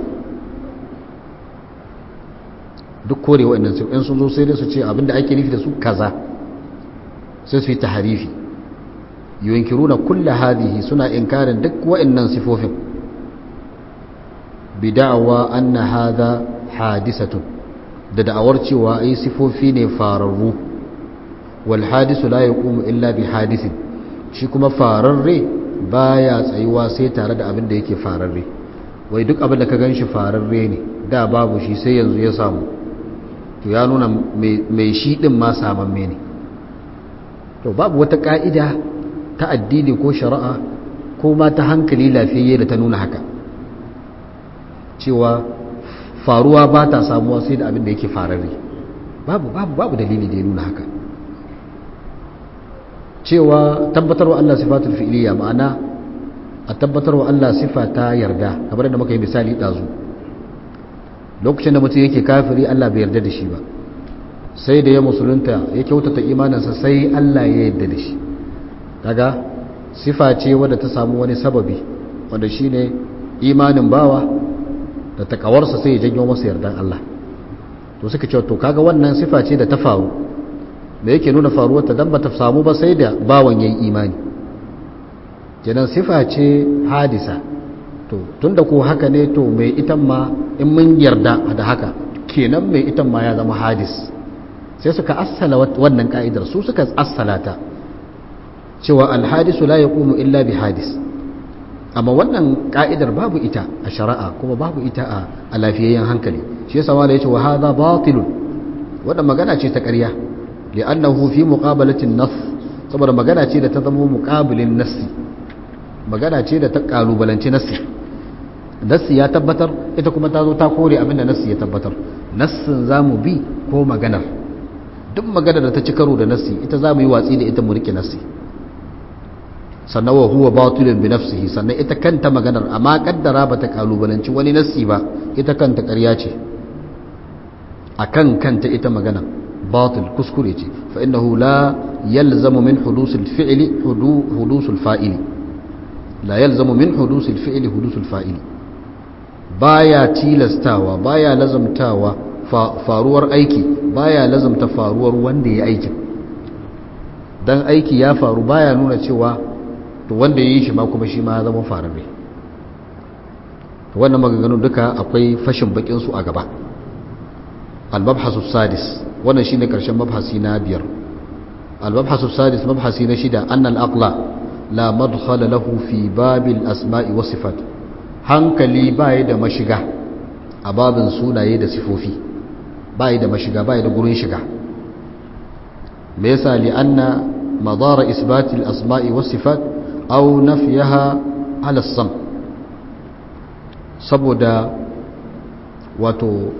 duk kore waɗannan su in sun zo sai dai su ce abinda ake nufi da su kaza sai su yi taharifi yunkiruna kulla hadhihi suna inkarin duk waɗannan sifofin bid'awa anna hadha hadisatun da da'awar cewa ai sifofi ne fararru wal hadisu la yaqumu illa bi hadisin shi kuma fararre baya tsayuwa sai tare da abin da yake fararre wai duk abin da ka ganshi fararre ne da babu shi sai yanzu ya samu to ya nuna mai shi ɗin ma samamme ne to babu wata ƙa'ida ta addini ko shari'a ko ma ta hankali lafiyayye da ta nuna haka cewa faruwa ba ta samuwa sai da abin da yake fararre babu babu babu dalili da ya nuna haka cewa tabbatarwa Allah sifatul fi'liya ma'ana a tabbatarwa Allah sifa ta yarda kamar da muka yi misali ɗazu lokacin da mutum yake kafiri Allah bai yarda da shi ba sai da ya musulunta ya kyautata imaninsa sai Allah ya yarda da shi kaga sifa ce wadda ta samu wani sababi wanda shine imanin bawa da takawarsa sai ya janyo masa yardan Allah to suka ce to kaga wannan sifa ce da ta faru da yake nuna faruwar ta dan bata samu ba sai da bawan yayi imani kenan sifa ce hadisa to tunda ko haka ne to mai itan ma in mun yarda da haka kenan mai itan ma ya zama hadis sai suka assala wannan ka'idar su suka assala ta cewa alhadisu la yaqumu illa bi hadis amma wannan ka'idar babu ita a shari'a kuma babu ita a lafiyayyen hankali shi yasa wala yace wa hadha batilun wannan magana ce ta ƙarya li'annahu fi muqabalatin nas saboda magana ce da ta zama muqabilin nassi magana ce da ta kalubalanci nassi nassi ya tabbatar ita kuma ta zo ta kore abinda nassi ya tabbatar nassin zamu bi ko maganar duk maganar da ta ci karo da nassi ita zamu yi watsi da ita mu rike nassi sannan wa huwa batilun bi nafsihi sannan ita kanta maganar amma kaddara bata kalubalanci wani nassi ba ita kanta ƙarya ce akan kanta ita magana batil kuskure ce fa innahu la yalzamu min hudusul fi'li hudusul fa'ili la yalzamu min hudusul fi'li hudusul fa'ili baya tilastawa baya lazamtawa faruwar aiki baya lazamta faruwar wanda ya aikin dan aiki ya faru baya nuna cewa to wanda ya yi shi ma kuma shi ma ya zama fararre to wannan maganganun duka akwai fashin bakin su a gaba al-mabhasu sadis wannan shine karshen mabhasi na biyar al-mabhasu sadis mabhasi na shida annal aqla la madkhala lahu fi babil asma'i was sifat hankali baya da mashiga a babin sunaye da sifofi baya da mashiga baya da gurin shiga me yasa li anna madara isbati al-asma'i was sifat aw nafyaha ala sam saboda wato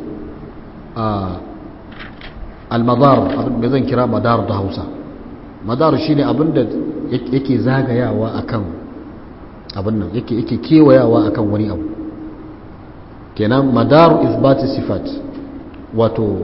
al-madar me zan kira madar da Hausa madar shine abinda yake zagayawa akan abin nan yake yake kewayawa akan wani abu kenan madar isbati sifat wato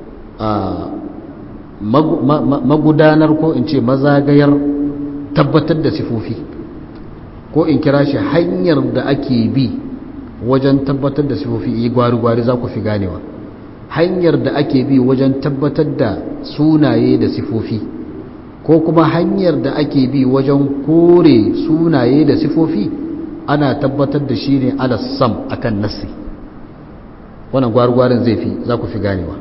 magudanar ko in ce mazagayar tabbatar da sifofi ko in kira shi hanyar da ake bi wajen tabbatar da sifofi yi gwari-gwari za ku fi ganewa hanyar da ake bi wajen tabbatar da sunaye da sifofi ko kuma hanyar da ake bi wajen kore sunaye da sifofi ana tabbatar da shi ne alassam akan nassi wannan gwari-gwarin zai fi za ku fi ganewa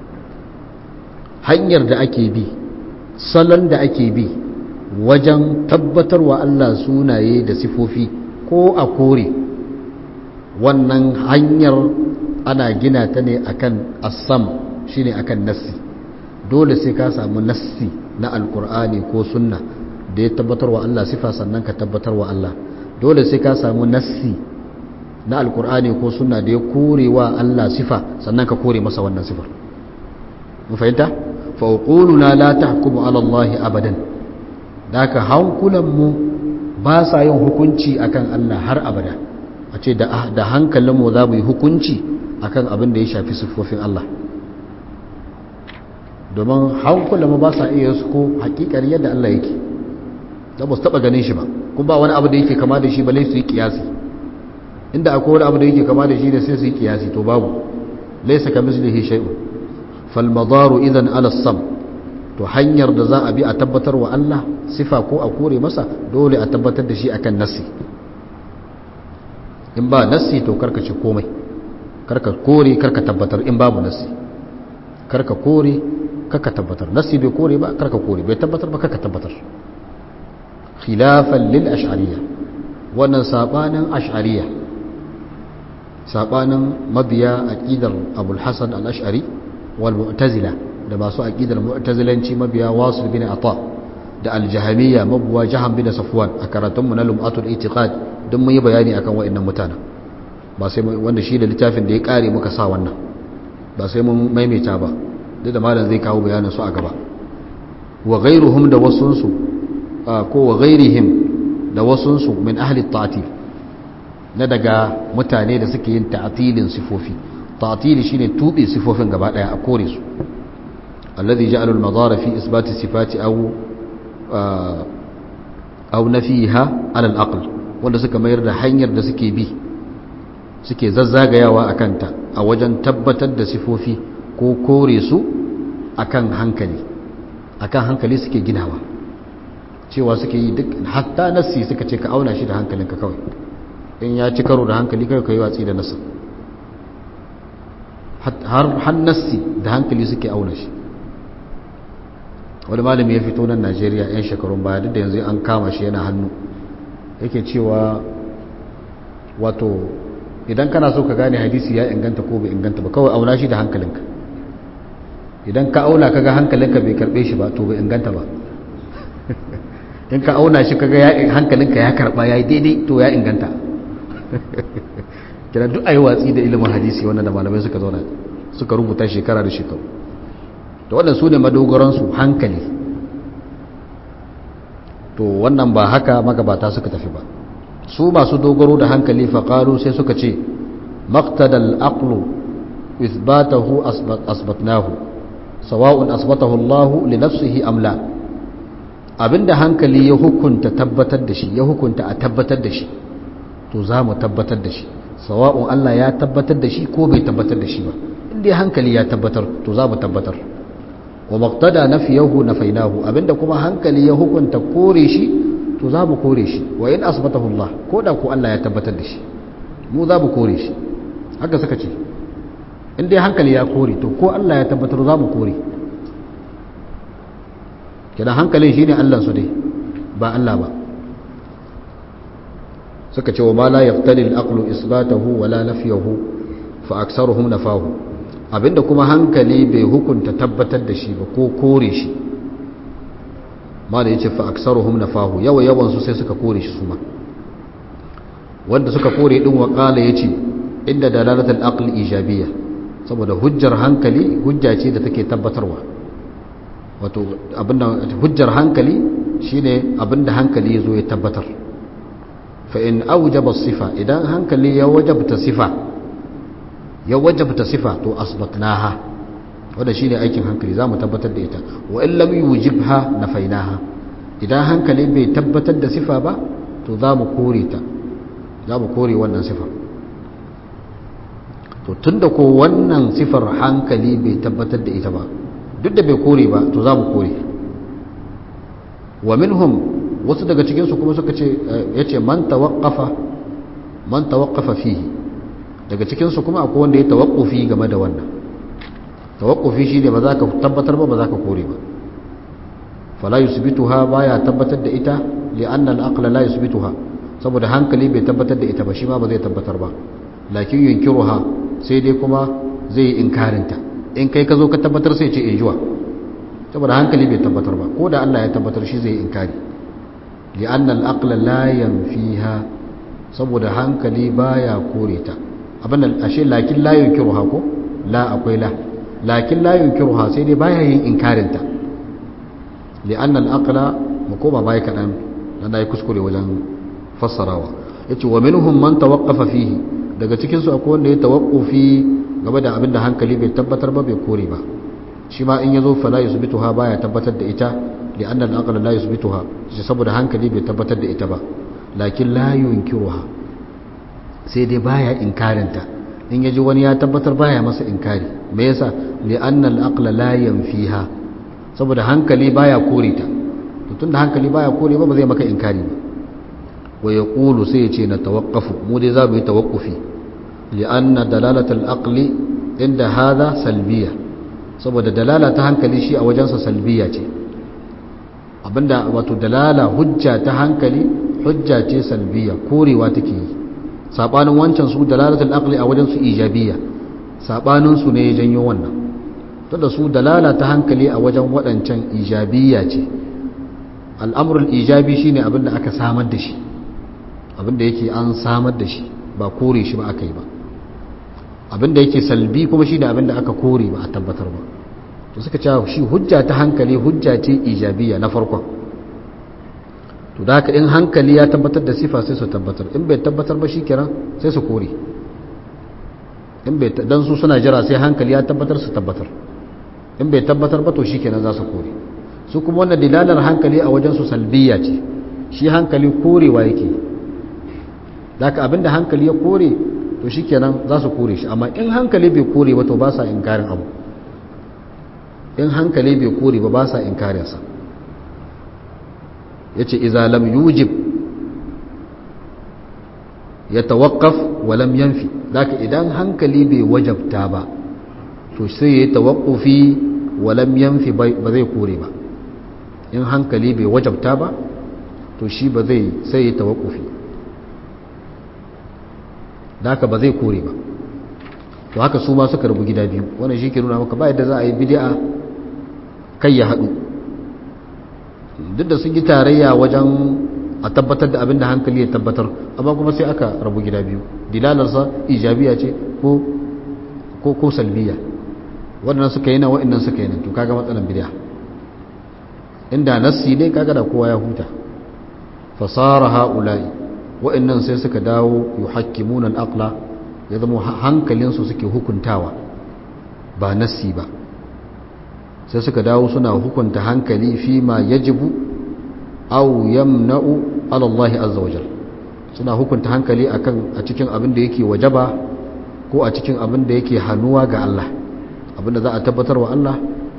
hanyar da ake bi salon da ake bi wajen tabbatarwa Allah sunaye da sifofi ko a kore wannan hanyar ana gina ta ne akan assam shine akan nassi dole sai ka samu nassi na alkur'ani ko sunna da ya tabbatarwa Allah sifa sannan ka tabbatarwa Allah dole sai ka samu nassi na alkur'ani ko sunna da ya kore wa Allah sifa sannan ka kore masa wannan sifar mu fahimta fa uquluna la tahkumu ala Allah abadan daka hankulan mu ba sa yin hukunci akan Allah har abada a ce da da hankalin mu za mu yi hukunci akan abin da ya shafi sifofin Allah domin hankulan mu ba sa iya su ko hakikar yadda Allah yake da ba su taba ganin shi ba kuma ba wani abu da yake kama da shi ba lai su yi kiyasi inda akwai wani abu da yake kama da shi da sai su yi kiyasi to babu laisa ka mislihi shay'un fal madaru idan ala sam to hanyar da za a bi a tabbatar wa Allah sifa ko a kore masa dole a tabbatar da shi akan nassi in ba nassi to karka ci komai karka kore karka tabbatar in babu nassi karka kore karka tabbatar nassi bai kore ba karka kore bai tabbatar ba karka tabbatar khilafan lil ash'ariyya wannan sabanin ash'ariyya sabanin mabiya aqidar abul hasan al-ash'ari wal mu'tazila da masu aqidar mu'tazilanci mabiya wasil bin ata da al-jahamiyya mabuwa jahan bin safwan a karatun mu na lum'atul itiqad don mun yi bayani akan wa'annan mutanen ba sai wanda shi da littafin da ya kare muka sa wannan ba sai mun maimaita ba duk da malam zai kawo bayanin su a gaba wa ghairuhum da wasunsu ko wa ghairihim da wasunsu min ahli ta'til na daga mutane da suke yin ta'tilin sifofi ta'tili shine tube sifofin gaba daya a kore su alladhi ja'ala al-madara fi isbat sifati aw aw nafiha ala al-aql wanda suka mayar da hanyar da suke bi suke zazzagayawa akan ta a wajen tabbatar da sifofi ko kore su akan hankali akan hankali suke ginawa cewa suke yi duk hatta nassi suka ce ka auna shi da hankalinka kawai in ya ci karo da hankali kai kai watsi da nassi har har nassi da hankali suke auna shi wani malami ya fito nan Najeriya yan shekarun baya duk da yanzu an kama shi yana hannu yake cewa wato idan kana so ka gane hadisi ya inganta ko bai inganta ba kawai auna shi da hankalinka idan ka auna kaga hankalinka bai karbe shi ba to bai inganta ba in ka auna shi kaga ya hankalinka ya karba ya yi daidai to ya inganta kira duk ayi watsi da ilimin hadisi wannan da malamai suka zauna suka rubuta shekara da shekaru to wannan su ne madogaransu hankali to wannan ba haka magabata suka tafi ba su masu dogaro da hankali faƙaru sai suka ce maktadal aqlu ithbatahu asbatnahu sawa'un asbatahu Allah li nafsihi am la abinda hankali ya hukunta tabbatar da shi ya hukunta a tabbatar da shi to za mu tabbatar da shi sawa'un Allah ya tabbatar da shi ko bai tabbatar da shi ba inda hankali ya tabbatar to za mu tabbatar wa maqtada nafiyahu nafainahu abinda kuma hankali ya hukunta kore shi to za mu kore shi wa in asbatahu Allah ko da ko Allah ya tabbatar da shi mu za mu kore shi haka suka ce in dai hankali ya kore to ko Allah ya tabbatar za mu kore kidan hankalin shine Allah su dai ba Allah ba suka ce wa ma la yaftali al-aqlu isbatahu wa la nafyahu fa aktsaruhum nafahu abinda kuma hankali bai hukunta tabbatar da shi ba ko kore shi ma da yace fa aktsaruhum nafahu yawa yawan su sai suka kore shi su ma wanda suka kore din wa qala yace inda dalalatul aql ijabiyya saboda hujjar hankali hujja ce da take tabbatarwa wato abinda hujjar hankali shine abinda hankali yazo ya tabbatar fa in awjaba sifa idan hankali ya wajabta sifa ya wajabta sifa to asbatnaha wanda shine aikin hankali zamu tabbatar da ita wa in lam yujibha nafainaha idan hankali bai tabbatar da sifa ba to zamu kore ta zamu kore wannan sifar to tunda ko wannan sifar hankali bai tabbatar da ita ba duk da bai kore ba to zamu kore wa minhum wasu daga cikin su kuma suka ce yace man tawaqqafa man tawaqqafa fihi daga cikinsu kuma akwai wanda ya tawakkufi game da wannan tawakkufi shi ne ba za ka tabbatar ba ba za ka kore ba fala yusbituha baya tabbatar da ita li'anna al-aqla la yusbituha saboda hankali bai tabbatar da ita ba shi ma ba zai tabbatar ba lakin yunkiruha sai dai kuma zai yi inkarinta in kai ka zo ka tabbatar sai ce injuwa saboda hankali bai tabbatar ba ko da Allah ya tabbatar shi zai yi inkari li'anna al-aqla la yanfiha saboda hankali baya kore ta abin da ashe lakin la yunkiruha ko la akwai la lakin la yunkiruha sai dai baya yin inkarin ta li'anna al-aqla mu koma bai kadan dan dai kuskure wajen fassarawa yace wa minhum man tawaqqafa fihi daga cikin su akwai wanda ya tawaqqufi game da abin da hankali bai tabbatar ba bai kore ba shi ma in yazo fala yusbituha baya tabbatar da ita li'anna al-aqla la yusbituha saboda hankali bai tabbatar da ita ba lakin la yunkiruha sai dai baya inkarinta in yaji wani ya tabbatar baya masa inkari me yasa li'anna al-aqla la yanfiha saboda hankali baya kore ta to tunda hankali baya kore ba ba zai maka inkari ba wa yaqulu sai ya ce na tawaqqafu mu dai za mu yi tawaqqufi li'anna dalalat al-aqli inda hadha salbiya saboda dalala ta hankali shi a wajensa salbiya ce abinda wato dalala hujja ta hankali hujja ce salbiya korewa take yi sabanin wancan su dalalatul aqli a wajen su ijabiyya sabanin su ne ya janyo wannan to da su dalala ta hankali a wajen wadancan ijabiyya ce al'amrul ijabi shine abinda aka samar da shi abinda yake an samar da shi ba kore shi ba aka yi ba abinda yake salbi kuma shine abinda aka kore ba a tabbatar ba to suka ce shi hujja ta hankali hujja ce ijabiyya na farkon to da haka in hankali ya tabbatar da sifa sai su tabbatar in bai tabbatar ba shikenan sai su kore in bai dan su suna jira sai hankali ya tabbatar su tabbatar in bai tabbatar ba to shikenan za su kore su kuma wannan dilalar hankali a wajen su salbiya ce shi hankali korewa yake da haka abinda hankali ya kore to shikenan za su kore shi amma in hankali bai kore ba to ba sa inkarin abu in hankali bai kore ba ba sa inkarinsa ya ce iza lam yujib ya tawakkaf wa lam yanfi daga idan hankali bai wajabta ba to sai ya tawakkufi wa lam yanfi ba zai kore ba in hankali bai wajabta ba to shi ba zai sai ya tawakkufi daga ba zai kore ba to haka su ma suka rubu gida biyu wannan shi ke nuna maka ba yadda za a yi bid'a kai ya haɗu duk da sun yi tarayya wajen a tabbatar da abin da hankali ya tabbatar amma kuma sai aka rabu gida biyu dilalarsa ijabiya ce ko ko ko salbiya waɗannan suka yi na waɗannan suka yi nan to kaga matsalan bid'a inda nassi ne kaga da kowa ya huta fasara haula'i waɗannan sai suka dawo yuhakkimuna al-aqla ya zama hankalinsu suke hukuntawa ba nassi ba sai suka dawo suna hukunta hankali fi ma yajibu aw yamna'u ala Allah azza wa jalla suna hukunta hankali akan a cikin abin da yake wajaba ko a cikin abin da yake hannuwa ga Allah abin da za a tabbatar wa Allah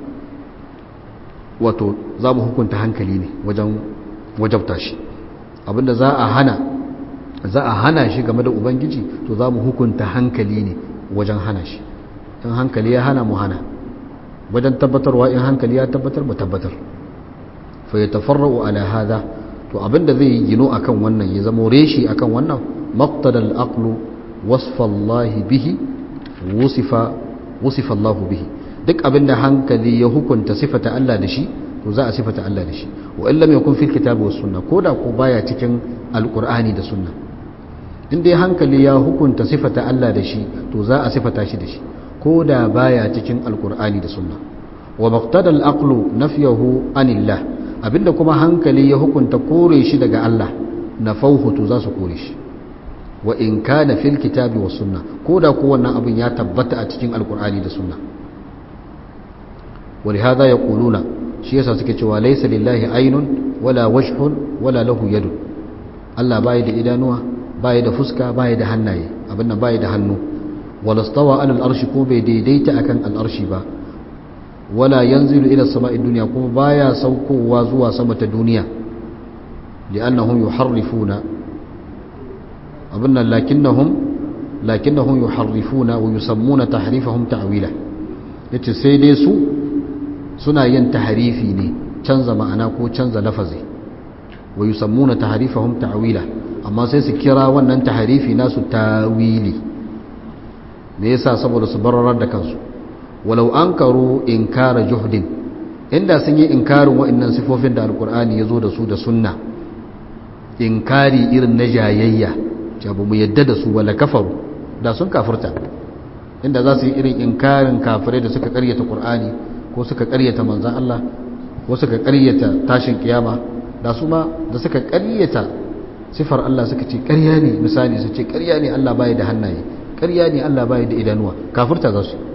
wato za mu hukunta hankali ne wajen wajabta shi abin da za a hana za a hana shi game da ubangiji to za mu hukunta hankali ne wajen hana shi in hankali ya hana mu hana wajen tabbatarwa in hankali ya tabbatar mu tabbatar fa ya tafarra'u ala hada to abinda zai yi gino akan wannan ya zama reshi akan wannan maqtadal aqlu wasfa Allah bihi wusifa wusifa Allah bihi duk abinda hankali ya hukunta sifata Allah da shi to za a sifata Allah da shi wa illam yakun fil kitabi was sunna koda ko baya cikin alqur'ani da sunna in dai hankali ya hukunta sifata Allah da shi to za a sifata shi da shi koda baya cikin alqur'ani da sunna wa maqtadal aqlu nafyahu anillah abinda kuma hankali ya hukunta kore shi daga Allah na fauhutu za su kore shi wa in kana fil kitabi was sunna koda ko wannan abin ya tabbata a cikin alqur'ani da sunna ولهذا يقولون shi yasa suke cewa laysa lillahi aynun wala wajhun wala lahu yadun Allah bai da idanuwa bai da fuska bai da hannaye abin nan bai da hannu wala stawa ala al-arshi ko bai daidaita akan al-arshi ba wala yanzilu ila samai dunya kuma baya saukowa zuwa sama ta duniya li'annahum yuharrifuna abinna lakinnahum lakinnahum yuharrifuna wa yusammuna tahrifahum ta'wila yace sai dai su suna yin tahrifi ne canza ma'ana ko canza lafazi wa yusammuna tahrifahum ta'wila amma sai su kira wannan tahrifi nasu tawili me yasa saboda su bararar da kansu walau ankaru inkara juhdin inda sun yi inkarin wa'annan sifofin da alkur'ani ya zo da su da sunna inkari irin na jayayya ce ba mu yadda da su wala kafaru da sun kafirta inda za su yi irin inkarin kafirai da suka karyata qur'ani ko suka karyata manzan Allah ko suka karyata tashin kiyama da su ma da suka karyata sifar Allah suka ce karya ne misali su ce karya ne Allah bai da hannaye karya ne Allah bai da idanuwa kafirta za su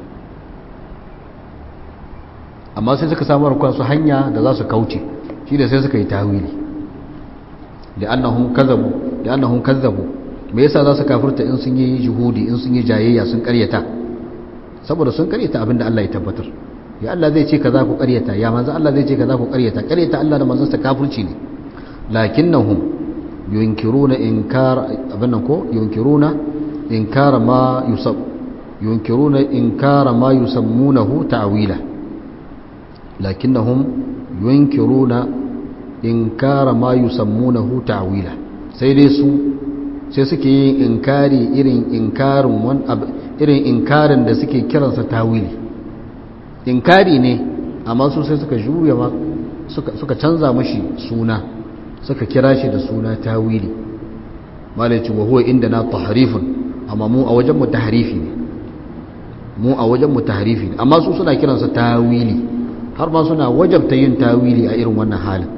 amma sai suka samu kansu hanya da za su kauce shi da sai suka yi tawili li'annahum kazzabu li'annahum kazzabu me yasa za su kafirta in sun yi juhudi in sun yi jayayya sun karyata saboda sun karyata abinda Allah ya tabbatar ya Allah zai ce kaza ku karyata ya manzo Allah zai ce kaza ku karyata karyata Allah da manzon sa kafirci ne lakinnahum yunkiruna inkar abin nan ko yunkiruna inkar ma yusab yunkiruna inkar ma yusammunahu ta'wila lakinnahum yunkiruna inkar ma yusammunahu ta'wila sai dai su sai suke yin inkari irin inkarin wani irin inkarin da suke kiransa tawili inkari ne amma su sai suka juya ma suka canza mashi suna suka kira shi da suna tawili malaci wa huwa inda na tahrifun amma mu a wajen mu tahrifi ne mu a wajen mu tahrifi ne amma su suna kiransa tawili har ma suna wajabta yin tawili a irin wannan halin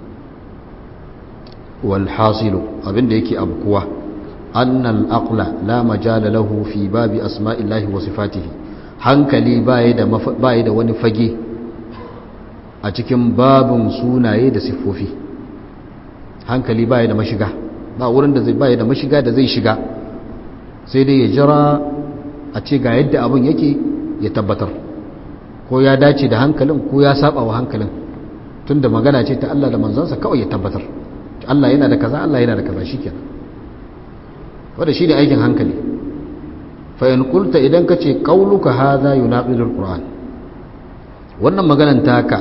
wal hasilu abinda yake abkuwa annal aqla la majala lahu fi babi asma'illahi wa sifatihi hankali baya da baya da wani fage a cikin babun sunaye da siffofi hankali baya da mashiga ba wurin da zai baya da mashiga da zai shiga sai dai ya jira a ce ga yadda abin yake ya tabbatar ko ya dace da hankalin ko ya saba wa hankalin tunda magana ce ta Allah da manzansa kawai ya tabbatar Allah yana da kaza Allah yana da kaza shikenan wanda shine aikin hankali fa in qulta idan kace qauluka hadha yunaqidul qur'an wannan maganan taka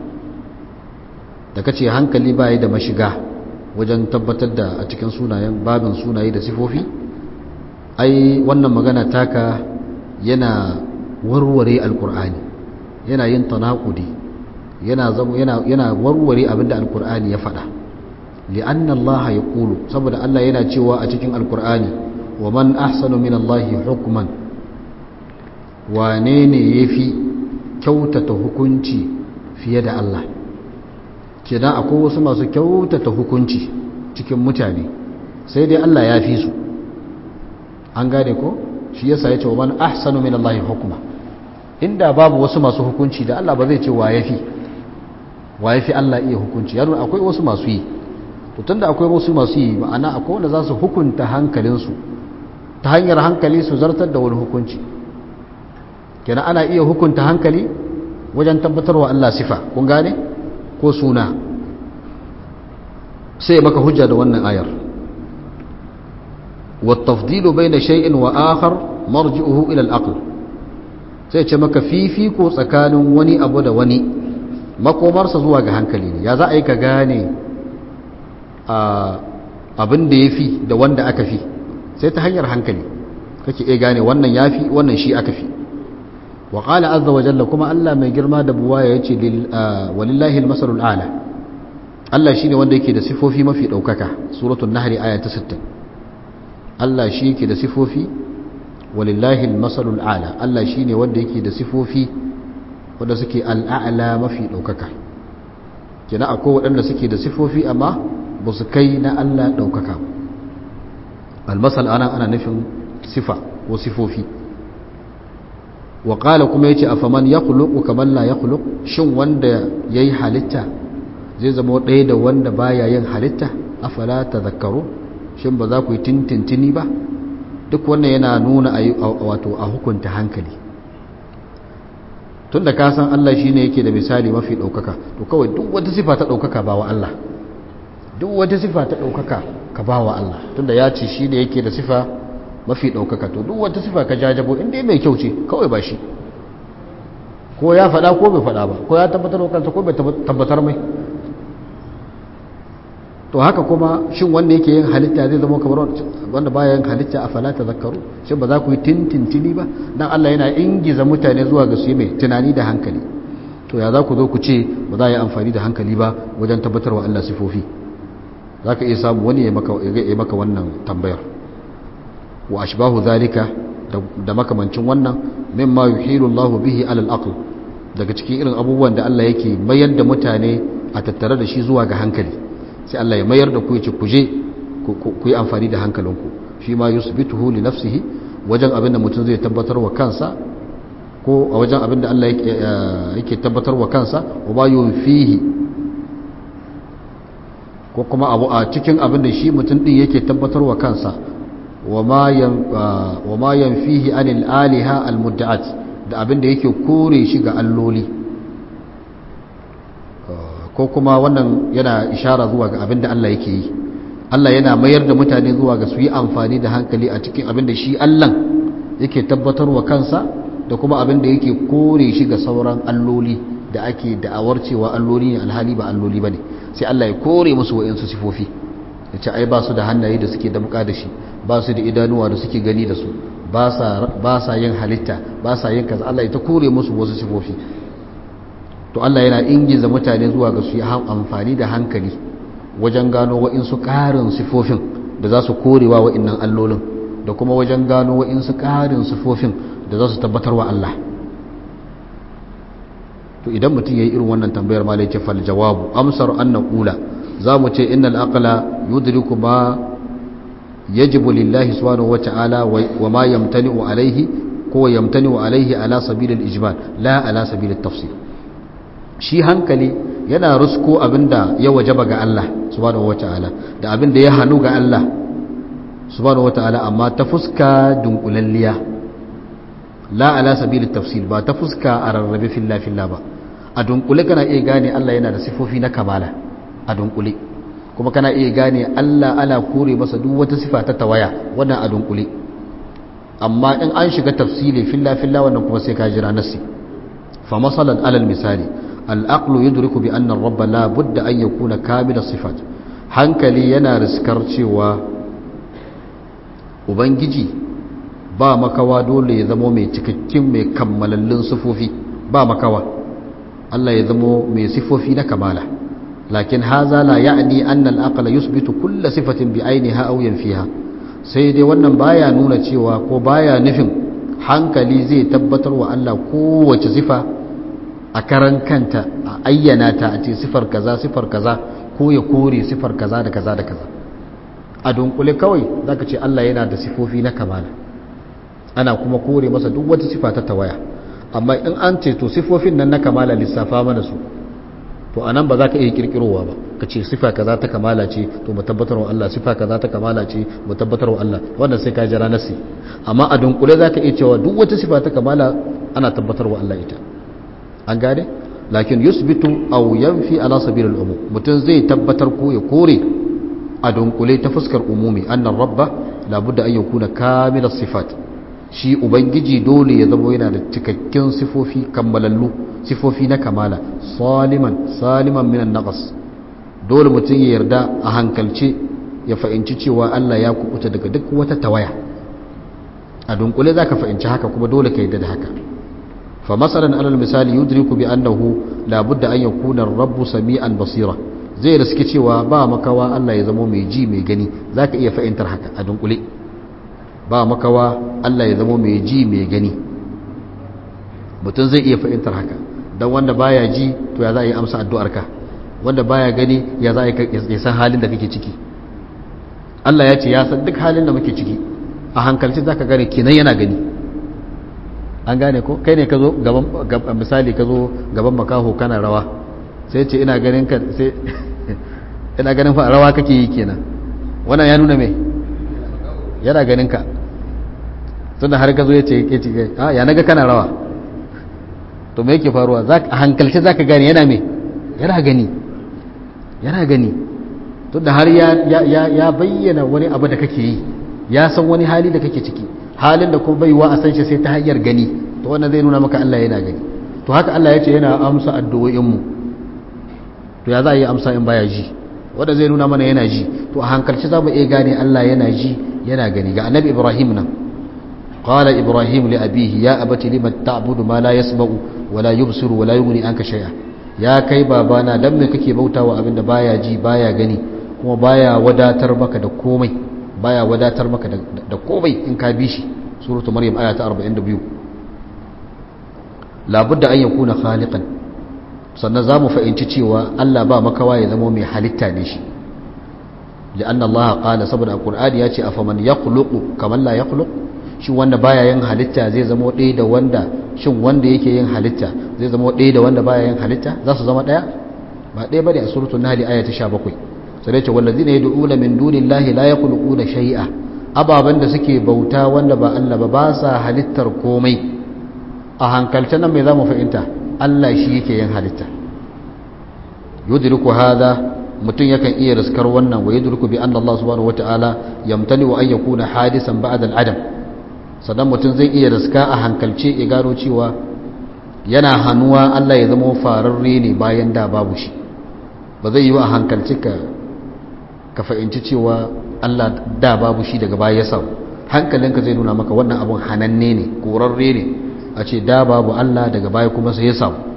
da kace hankali bai da mashiga wajen tabbatar da a cikin sunayen babin sunaye da sifofi ai wannan magana taka yana warware alqur'ani yana yin tanaqudi yana yana yana warware abinda alqur'ani ya faɗa li'anna Allah yaqulu saboda Allah yana cewa a cikin alqur'ani wa man ahsanu min Allah hukman wane ne yafi kyautata hukunci fiye da Allah kenan akwai wasu masu kyautata hukunci cikin mutane sai dai Allah ya fi su an gane ko shi yasa ya ce wa man ahsanu min Allah hukma inda babu wasu masu hukunci da Allah ba zai ce wa yafi wa ya fi Allah iya hukunci ya nuna akwai wasu masu yi to tunda akwai wasu masu yi ma'ana akwai wanda za su hukunta hankalinsu ta hanyar hankali su zartar da wani hukunci kenan ana iya hukunta hankali wajen tabbatarwa Allah sifa kun gane ko suna sai maka hujja da wannan ayar والتفضيل بين شيء وآخر مرجعه إلى الأقل sai ce maka fifiko tsakanin wani abu da wani makomarsa zuwa ga hankali ne ya za a yi ka gane abin da ya fi da wanda aka fi sai ta hanyar hankali kake iya gane wannan ya fi wannan shi aka fi wa ƙala azza wa jalla kuma Allah mai girma da buwa ya ce walillahi almasarul ala Allah shi ne wanda yake da sifofi mafi ɗaukaka suratun nahari aya ta 60 Allah shi yake da sifofi walillahi almasalul ala Allah shi ne wanda yake da sifofi wanda suke al'a'la mafi ɗaukaka kina akwai waɗanda suke da sifofi amma ba su kai na Allah ɗaukaka almasal ana ana nufin sifa ko sifofi wa ƙala kuma yace afaman ya kuluku kamar la ya kuluk shin wanda ya yi halitta zai zama ɗaya da wanda baya yin halitta afala ta zakaru shin ba za ku yi tintintini ba duk wannan yana nuna wato a hukunta hankali tun da ka san Allah shi ne yake da misali mafi ɗaukaka to kawai duk wata sifa ta ɗaukaka ba wa Allah duk wata sifa ta ɗaukaka ka ba wa Allah tun da ya ce shi ne yake da sifa mafi ɗaukaka to duk wata sifa ka jajabo inda mai kyau ce kawai ba shi ko ya faɗa ko bai faɗa ba ko ya tabbatar wa kansa ko bai tabbatar mai to haka kuma shin wanda yake yin halitta zai zama kamar wanda baya yin halitta a falata zakaru shin ba za ku yi tintintini ba dan Allah yana ingiza mutane zuwa ga su yi mai tunani da hankali to ya za ku zo ku ce ba za a yi amfani da hankali ba wajen tabbatarwa Allah sifofi za ka iya samu wani ya maka wannan tambayar wa ashbahu zalika da makamancin wannan mimma yuhilu Allah bihi alal aql daga cikin irin abubuwan da Allah yake mayar da mutane a tattare da shi zuwa ga hankali sai Allah ya mayar da ku ya ce ku je ku yi amfani da hankalinku shi ma yusbituhu li nafsihi wajen abin da mutum zai tabbatar wa kansa ko a wajen abin da Allah yake tabbatar wa kansa wa ma yunfihi ko kuma abu a cikin abin da shi mutum din yake tabbatar wa kansa wa ma yanfihi anil aliha al mudda'at da abin da yake kore shi ga alloli ko kuma wannan yana ishara zuwa ga abin da Allah yake yi Allah yana mayar da mutane zuwa ga su yi amfani da hankali a cikin abin da shi Allah yake tabbatar wa kansa da kuma abin da yake kore shi ga sauran alloli da ake da'awar cewa alloli ne alhali ba alloli ba ne sai Allah ya kore musu wa'insu sifofi ya ce ai ba su da hannaye da suke damka da shi ba su da idanuwa da suke gani da su ba sa yin halitta ba sa yin kaza Allah ya ta kore musu wasu sifofi to Allah yana ingiza mutane zuwa ga su yi amfani da hankali wajen gano wa'insu ƙarin sifofin da za su korewa wa'innan allolin da kuma wajen gano wa'insu ƙarin sifofin da za su tabbatar wa Allah to idan mutum ya yi irin wannan tambayar ma lai ce fal jawabu amsar an na ƙula za mu ce innal aqla yudriku ma yajibu lillahi subhanahu wa ta'ala wa ma yamtani'u alaihi ko yamtani'u alaihi ala sabilil ijmal la ala sabilit tafsir shi hankali yana rusko abinda ya wajaba ga Allah subhanahu wata'ala da abinda ya hannu ga Allah subhanahu wata'ala amma ta fuska dunkulalliya la ala sabilit tafsil ba ta fuska a rarrabe filla filla ba a dunkule kana iya gane Allah yana da sifofi na kamala a dunkule kuma kana iya gane Allah ana kore masa duk wata sifa ta tawaya wannan a dunkule amma in an shiga tafsili filla filla wannan kuma sai ka jira nasi fa masalan alal misali العقل يدرك بأن الرب لا بد أن يكون كامل الصفات hankali yana riskar cewa ubangiji ba makawa dole ya zamo mai cikakken mai kammalallin sifofi ba makawa Allah ya zamo mai sifofi na kamala lakin haza la ya'ni anna al-aqla yusbitu kull sifatin bi ainiha aw yanfiha sai dai wannan baya nuna cewa ko baya nufin hankali zai tabbatar wa Allah kowace sifa a karan kanta a ayyana ta a ce sifar kaza sifar kaza ko ya kore sifar kaza da kaza da kaza a dunkule kawai zaka ce Allah yana da sifofi na kamala ana kuma kore masa duk wata sifa ta tawaya amma in an ce to sifofin nan na kamala lissafa mana su to anan ba za ka iya kirkirowa ba ka ce sifa kaza ta kamala ce to mu tabbatar wa Allah sifa kaza ta kamala ce mu tabbatar wa Allah wannan sai ka jira nasi amma a dunkule za ka iya cewa duk wata sifa ta kamala ana tabbatar wa Allah ita an gane lakin yusbitu aw yanfi ala sabil al-umum mutum zai tabbatar ko ya kore a dunkule ta fuskar umumi annan rabba labudda an yakuna kamilas sifat shi ubangiji dole ya zama yana da cikakken sifofi kammalallu sifofi na kamala saliman saliman minan naqas dole mutum ya yarda a hankalce ya fahimci cewa Allah ya kubuta daga duk wata tawaya a dunkule zaka fahimci haka kuma dole ka yarda da haka fa masalan alal misali yudriku bi annahu labudda an yakuna ar-rabbu sami'an basira zai riski cewa ba makawa Allah ya zama mai ji mai gani zaka iya fahimtar haka a dunkule ba makawa Allah ya zama mai ji mai gani mutum zai iya fahimtar haka don wanda baya ji to ya za a yi amsa addu'arka wanda baya gani ya za a yi san halin da kake ciki Allah ya ce ya san duk halin da muke ciki a hankalci za ka gane kenan yana gani an gane ko kai ne ka zo gaban misali ka zo gaban makaho kana rawa sai ce ina ganin ka sai ina ganin fa rawa kake yi kenan wannan ya nuna me yana ganin ka tunda har ka zo ya ce ke ce a ya naga kana rawa to me yake faruwa a hankalce zaka gane yana me yana gani yana gani tunda har ya ya bayyana wani abu da kake yi ya san wani hali da kake ciki halin da kuma baiwa a san shi sai ta hanyar gani to wannan zai nuna maka Allah yana gani to haka Allah ya ce yana amsa addu'o'in mu to ya za a yi amsa in baya ji wanda zai nuna mana yana ji to a hankalci za mu iya gane Allah yana ji yana gani ga annabi Ibrahim nan qala Ibrahim li abihi ya abati lima ta'budu ma la yasma'u wa la yubsiru wa la yughni anka shay'a ya kai babana dan me kake bautawa abinda baya ji baya gani kuma baya wadatar maka da komai baya wadatar maka da komai in ka bi shi suratu maryam aya ta 42 labudda an yakuna khaliqan sannan za mu fahimci cewa Allah ba makawa ya zama mai halitta ne shi li'an Allah qala saboda alqur'ani ya ce afaman yakhluqu kaman la yakhluq shi wanda baya yin halitta zai zama ɗaya da wanda shin wanda yake yin halitta zai zama ɗaya da wanda baya yin halitta za su zama ɗaya ba ɗaya bane a suratul nahl aya ta 17 sai ce wallazina yad'una min dunillahi la yakhluquna shay'a ababan da suke bauta wanda ba Allah ba ba sa halittar komai a hankalce nan me za mu fahimta Allah shi yake yin halitta yudriku hadha mutum yakan iya riskar wannan wa yudriku bi anna Allah subhanahu wataala yamtani wa an yakuna hadisan ba'da al-adam sannan mutum zai iya riska a hankalce ya gano cewa yana hannuwa Allah ya zama fararre ne bayan da babu shi ba zai yi wa a hankalce ka ka fahimci cewa Allah da babu shi daga baya ya samu hankalinka zai nuna maka wannan abun hananne ne korarre ne a ce da babu Allah daga baya kuma sai ya samu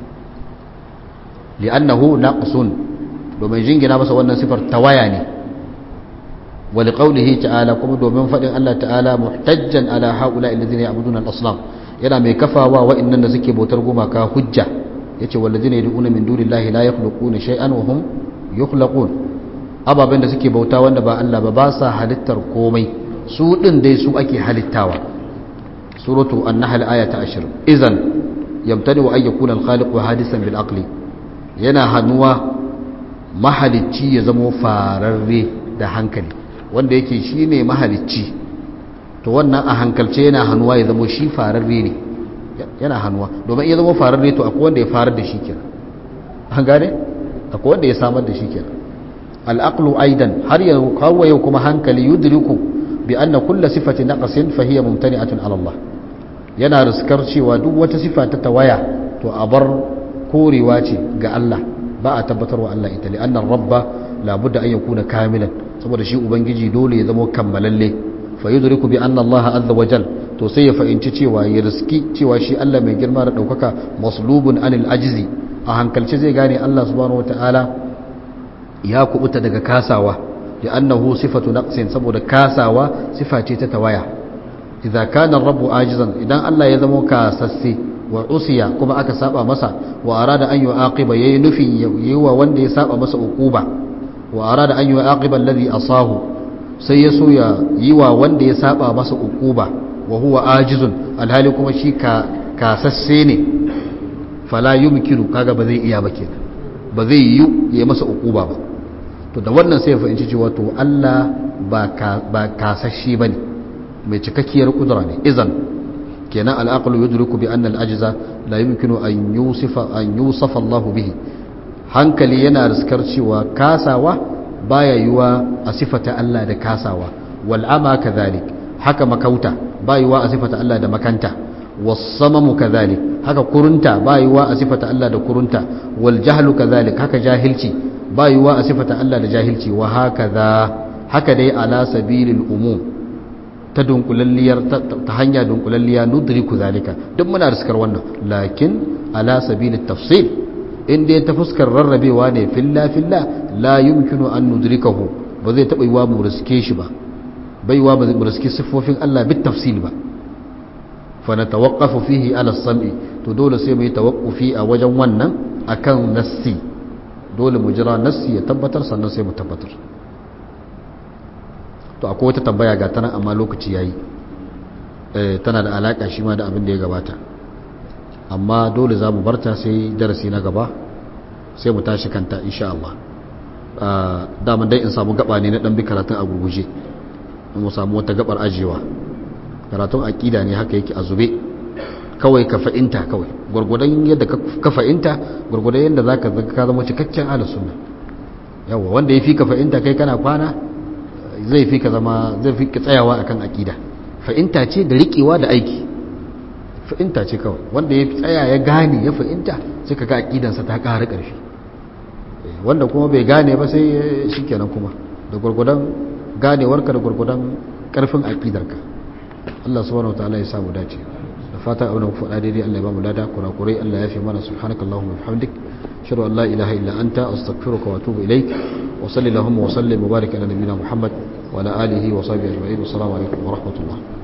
li'annahu naqsun domin jingina masa wannan sifar tawaya ne wa liqawlihi ta'ala kuma domin fadin Allah ta'ala muhtajjan ala haula alladhina ya'buduna al-asnam yana mai kafawa wa'annan da suke bautar gumaka hujja yace walladhina yad'una min dunillahi la yakhluquna shay'an wa hum yukhlaqun ababen da suke bauta wanda ba Allah ba ba sa halittar komai su din dai su ake halittawa suratu an-nahl aya ta 20 idan yamtani wa ayyakuna al-khaliq hadisan bil aqli yana hanuwa mahalicci ya zama fararre da hankali wanda yake shine mahalicci to wannan a hankalce yana hanuwa ya zama shi fararre ne yana hanuwa domin ya zama fararre to akwai wanda ya farar da shi kenan an gane akwai wanda ya samar da shi kenan al-aqlu aidan har yau kawo yau kuma hankali yudriku bi anna kullu sifati naqsin fa hiya mumtani'atun ala Allah yana riskar cewa duk wata sifa ta tawaya to a bar korewa ce ga Allah ba a tabbatarwa Allah ita li annar rabba labudda an yakuna kamilan saboda shi ubangiji dole ya zama kammalalle fa yudriku bi anna Allah azza wa jal to sai ya fahimci cewa ya riski cewa shi Allah mai girma da daukaka maslubun anil ajzi a hankalci zai gane Allah subhanahu wataala ya kubuta daga kasawa li annahu sifatu naqsin saboda kasawa sifa ce ta tawaya idza kana rabbu ajizan idan Allah ya zama kasasse wa usiya kuma aka saba masa wa arada an yu'aqiba yayi nufin yiwa wanda ya saba masa uquba wa arada an yu'aqiba alladhi asahu sai ya so ya yiwa wanda ya saba masa uquba wa huwa ajizun alhali kuma shi ka kasasse ne fala yumkinu kaga ba zai iya ba kenan ba zai yi ya masa ukuba ba to da wannan sai ya fahimci cewa to Allah ba kasashe ba ne mai cikakkiyar kudura ne izan kenan al'aqlu yudriku bi anna al-ajza la yumkinu an yusifa an yusafa Allah bihi hankali yana riskar cewa kasawa baya yiwa a sifata Allah da kasawa wal ama kadhalik haka makauta ba yiwa a sifata Allah da makanta was samamu kadhalik haka kurunta ba yiwa a sifata Allah da kurunta wal jahlu kadhalik haka jahilci ba yiwa a sifata Allah da jahilci wa hakaza haka dai ala sabilil umum ta dunkulalliyar ta hanya dunkulalliya nudriku zalika duk muna riskar wannan lakin ala sabilit tafsil inda ya ta fuskar rarrabewa ne filla filla la yumkinu an nudrikahu ba zai taba yiwa mu riske shi ba bai yiwa mu riske siffofin Allah bit tafsil ba fa natawaqqafu fihi ala sam'i to dole sai mu yi tawaqqufi a wajen wannan akan nassi dole mu jira nassi ya tabbatar sannan sai mu tabbatar to akwai wata tambaya ga tana amma lokaci yayi eh tana da alaka shi ma da abin da ya gabata amma dole za mu barta sai darasi na gaba sai mu tashi kanta insha Allah daman dai in samu gaba ne na dan bi karatun a gurguje mu samu wata gabar ajewa karatun aqida ne haka yake a zube kawai ka fa'inta kawai gurgudan yadda ka fa'inta gurgudan yadda zaka ka zama cikakken ahlus sunna yawa wanda yafi ka fa'inta kai kana kwana zai fi ka zama zai fi ka tsayawa akan aqida fa'inta ce da riƙewa da aiki fa'inta ce kawai wanda ya tsaya ya gane ya fa'inta sai ka ga aqidansa ta ƙara ƙarfi wanda kuma bai gane ba sai shikenan kuma da gurgudan ganewarka da gurgudan ƙarfin aqidarka Allah subhanahu wataala ya samu dace da fata abin da ku faɗa daidai Allah ya ba mu lada kurakurai Allah ya fi mana subhanakallahumma wa bihamdik ashhadu an la ilaha illa anta astaghfiruka wa atubu ilaik وصلي اللهم وسلم وبارك على نبينا محمد وعلى آله وصحبه أجمعين والسلام عليكم ورحمة الله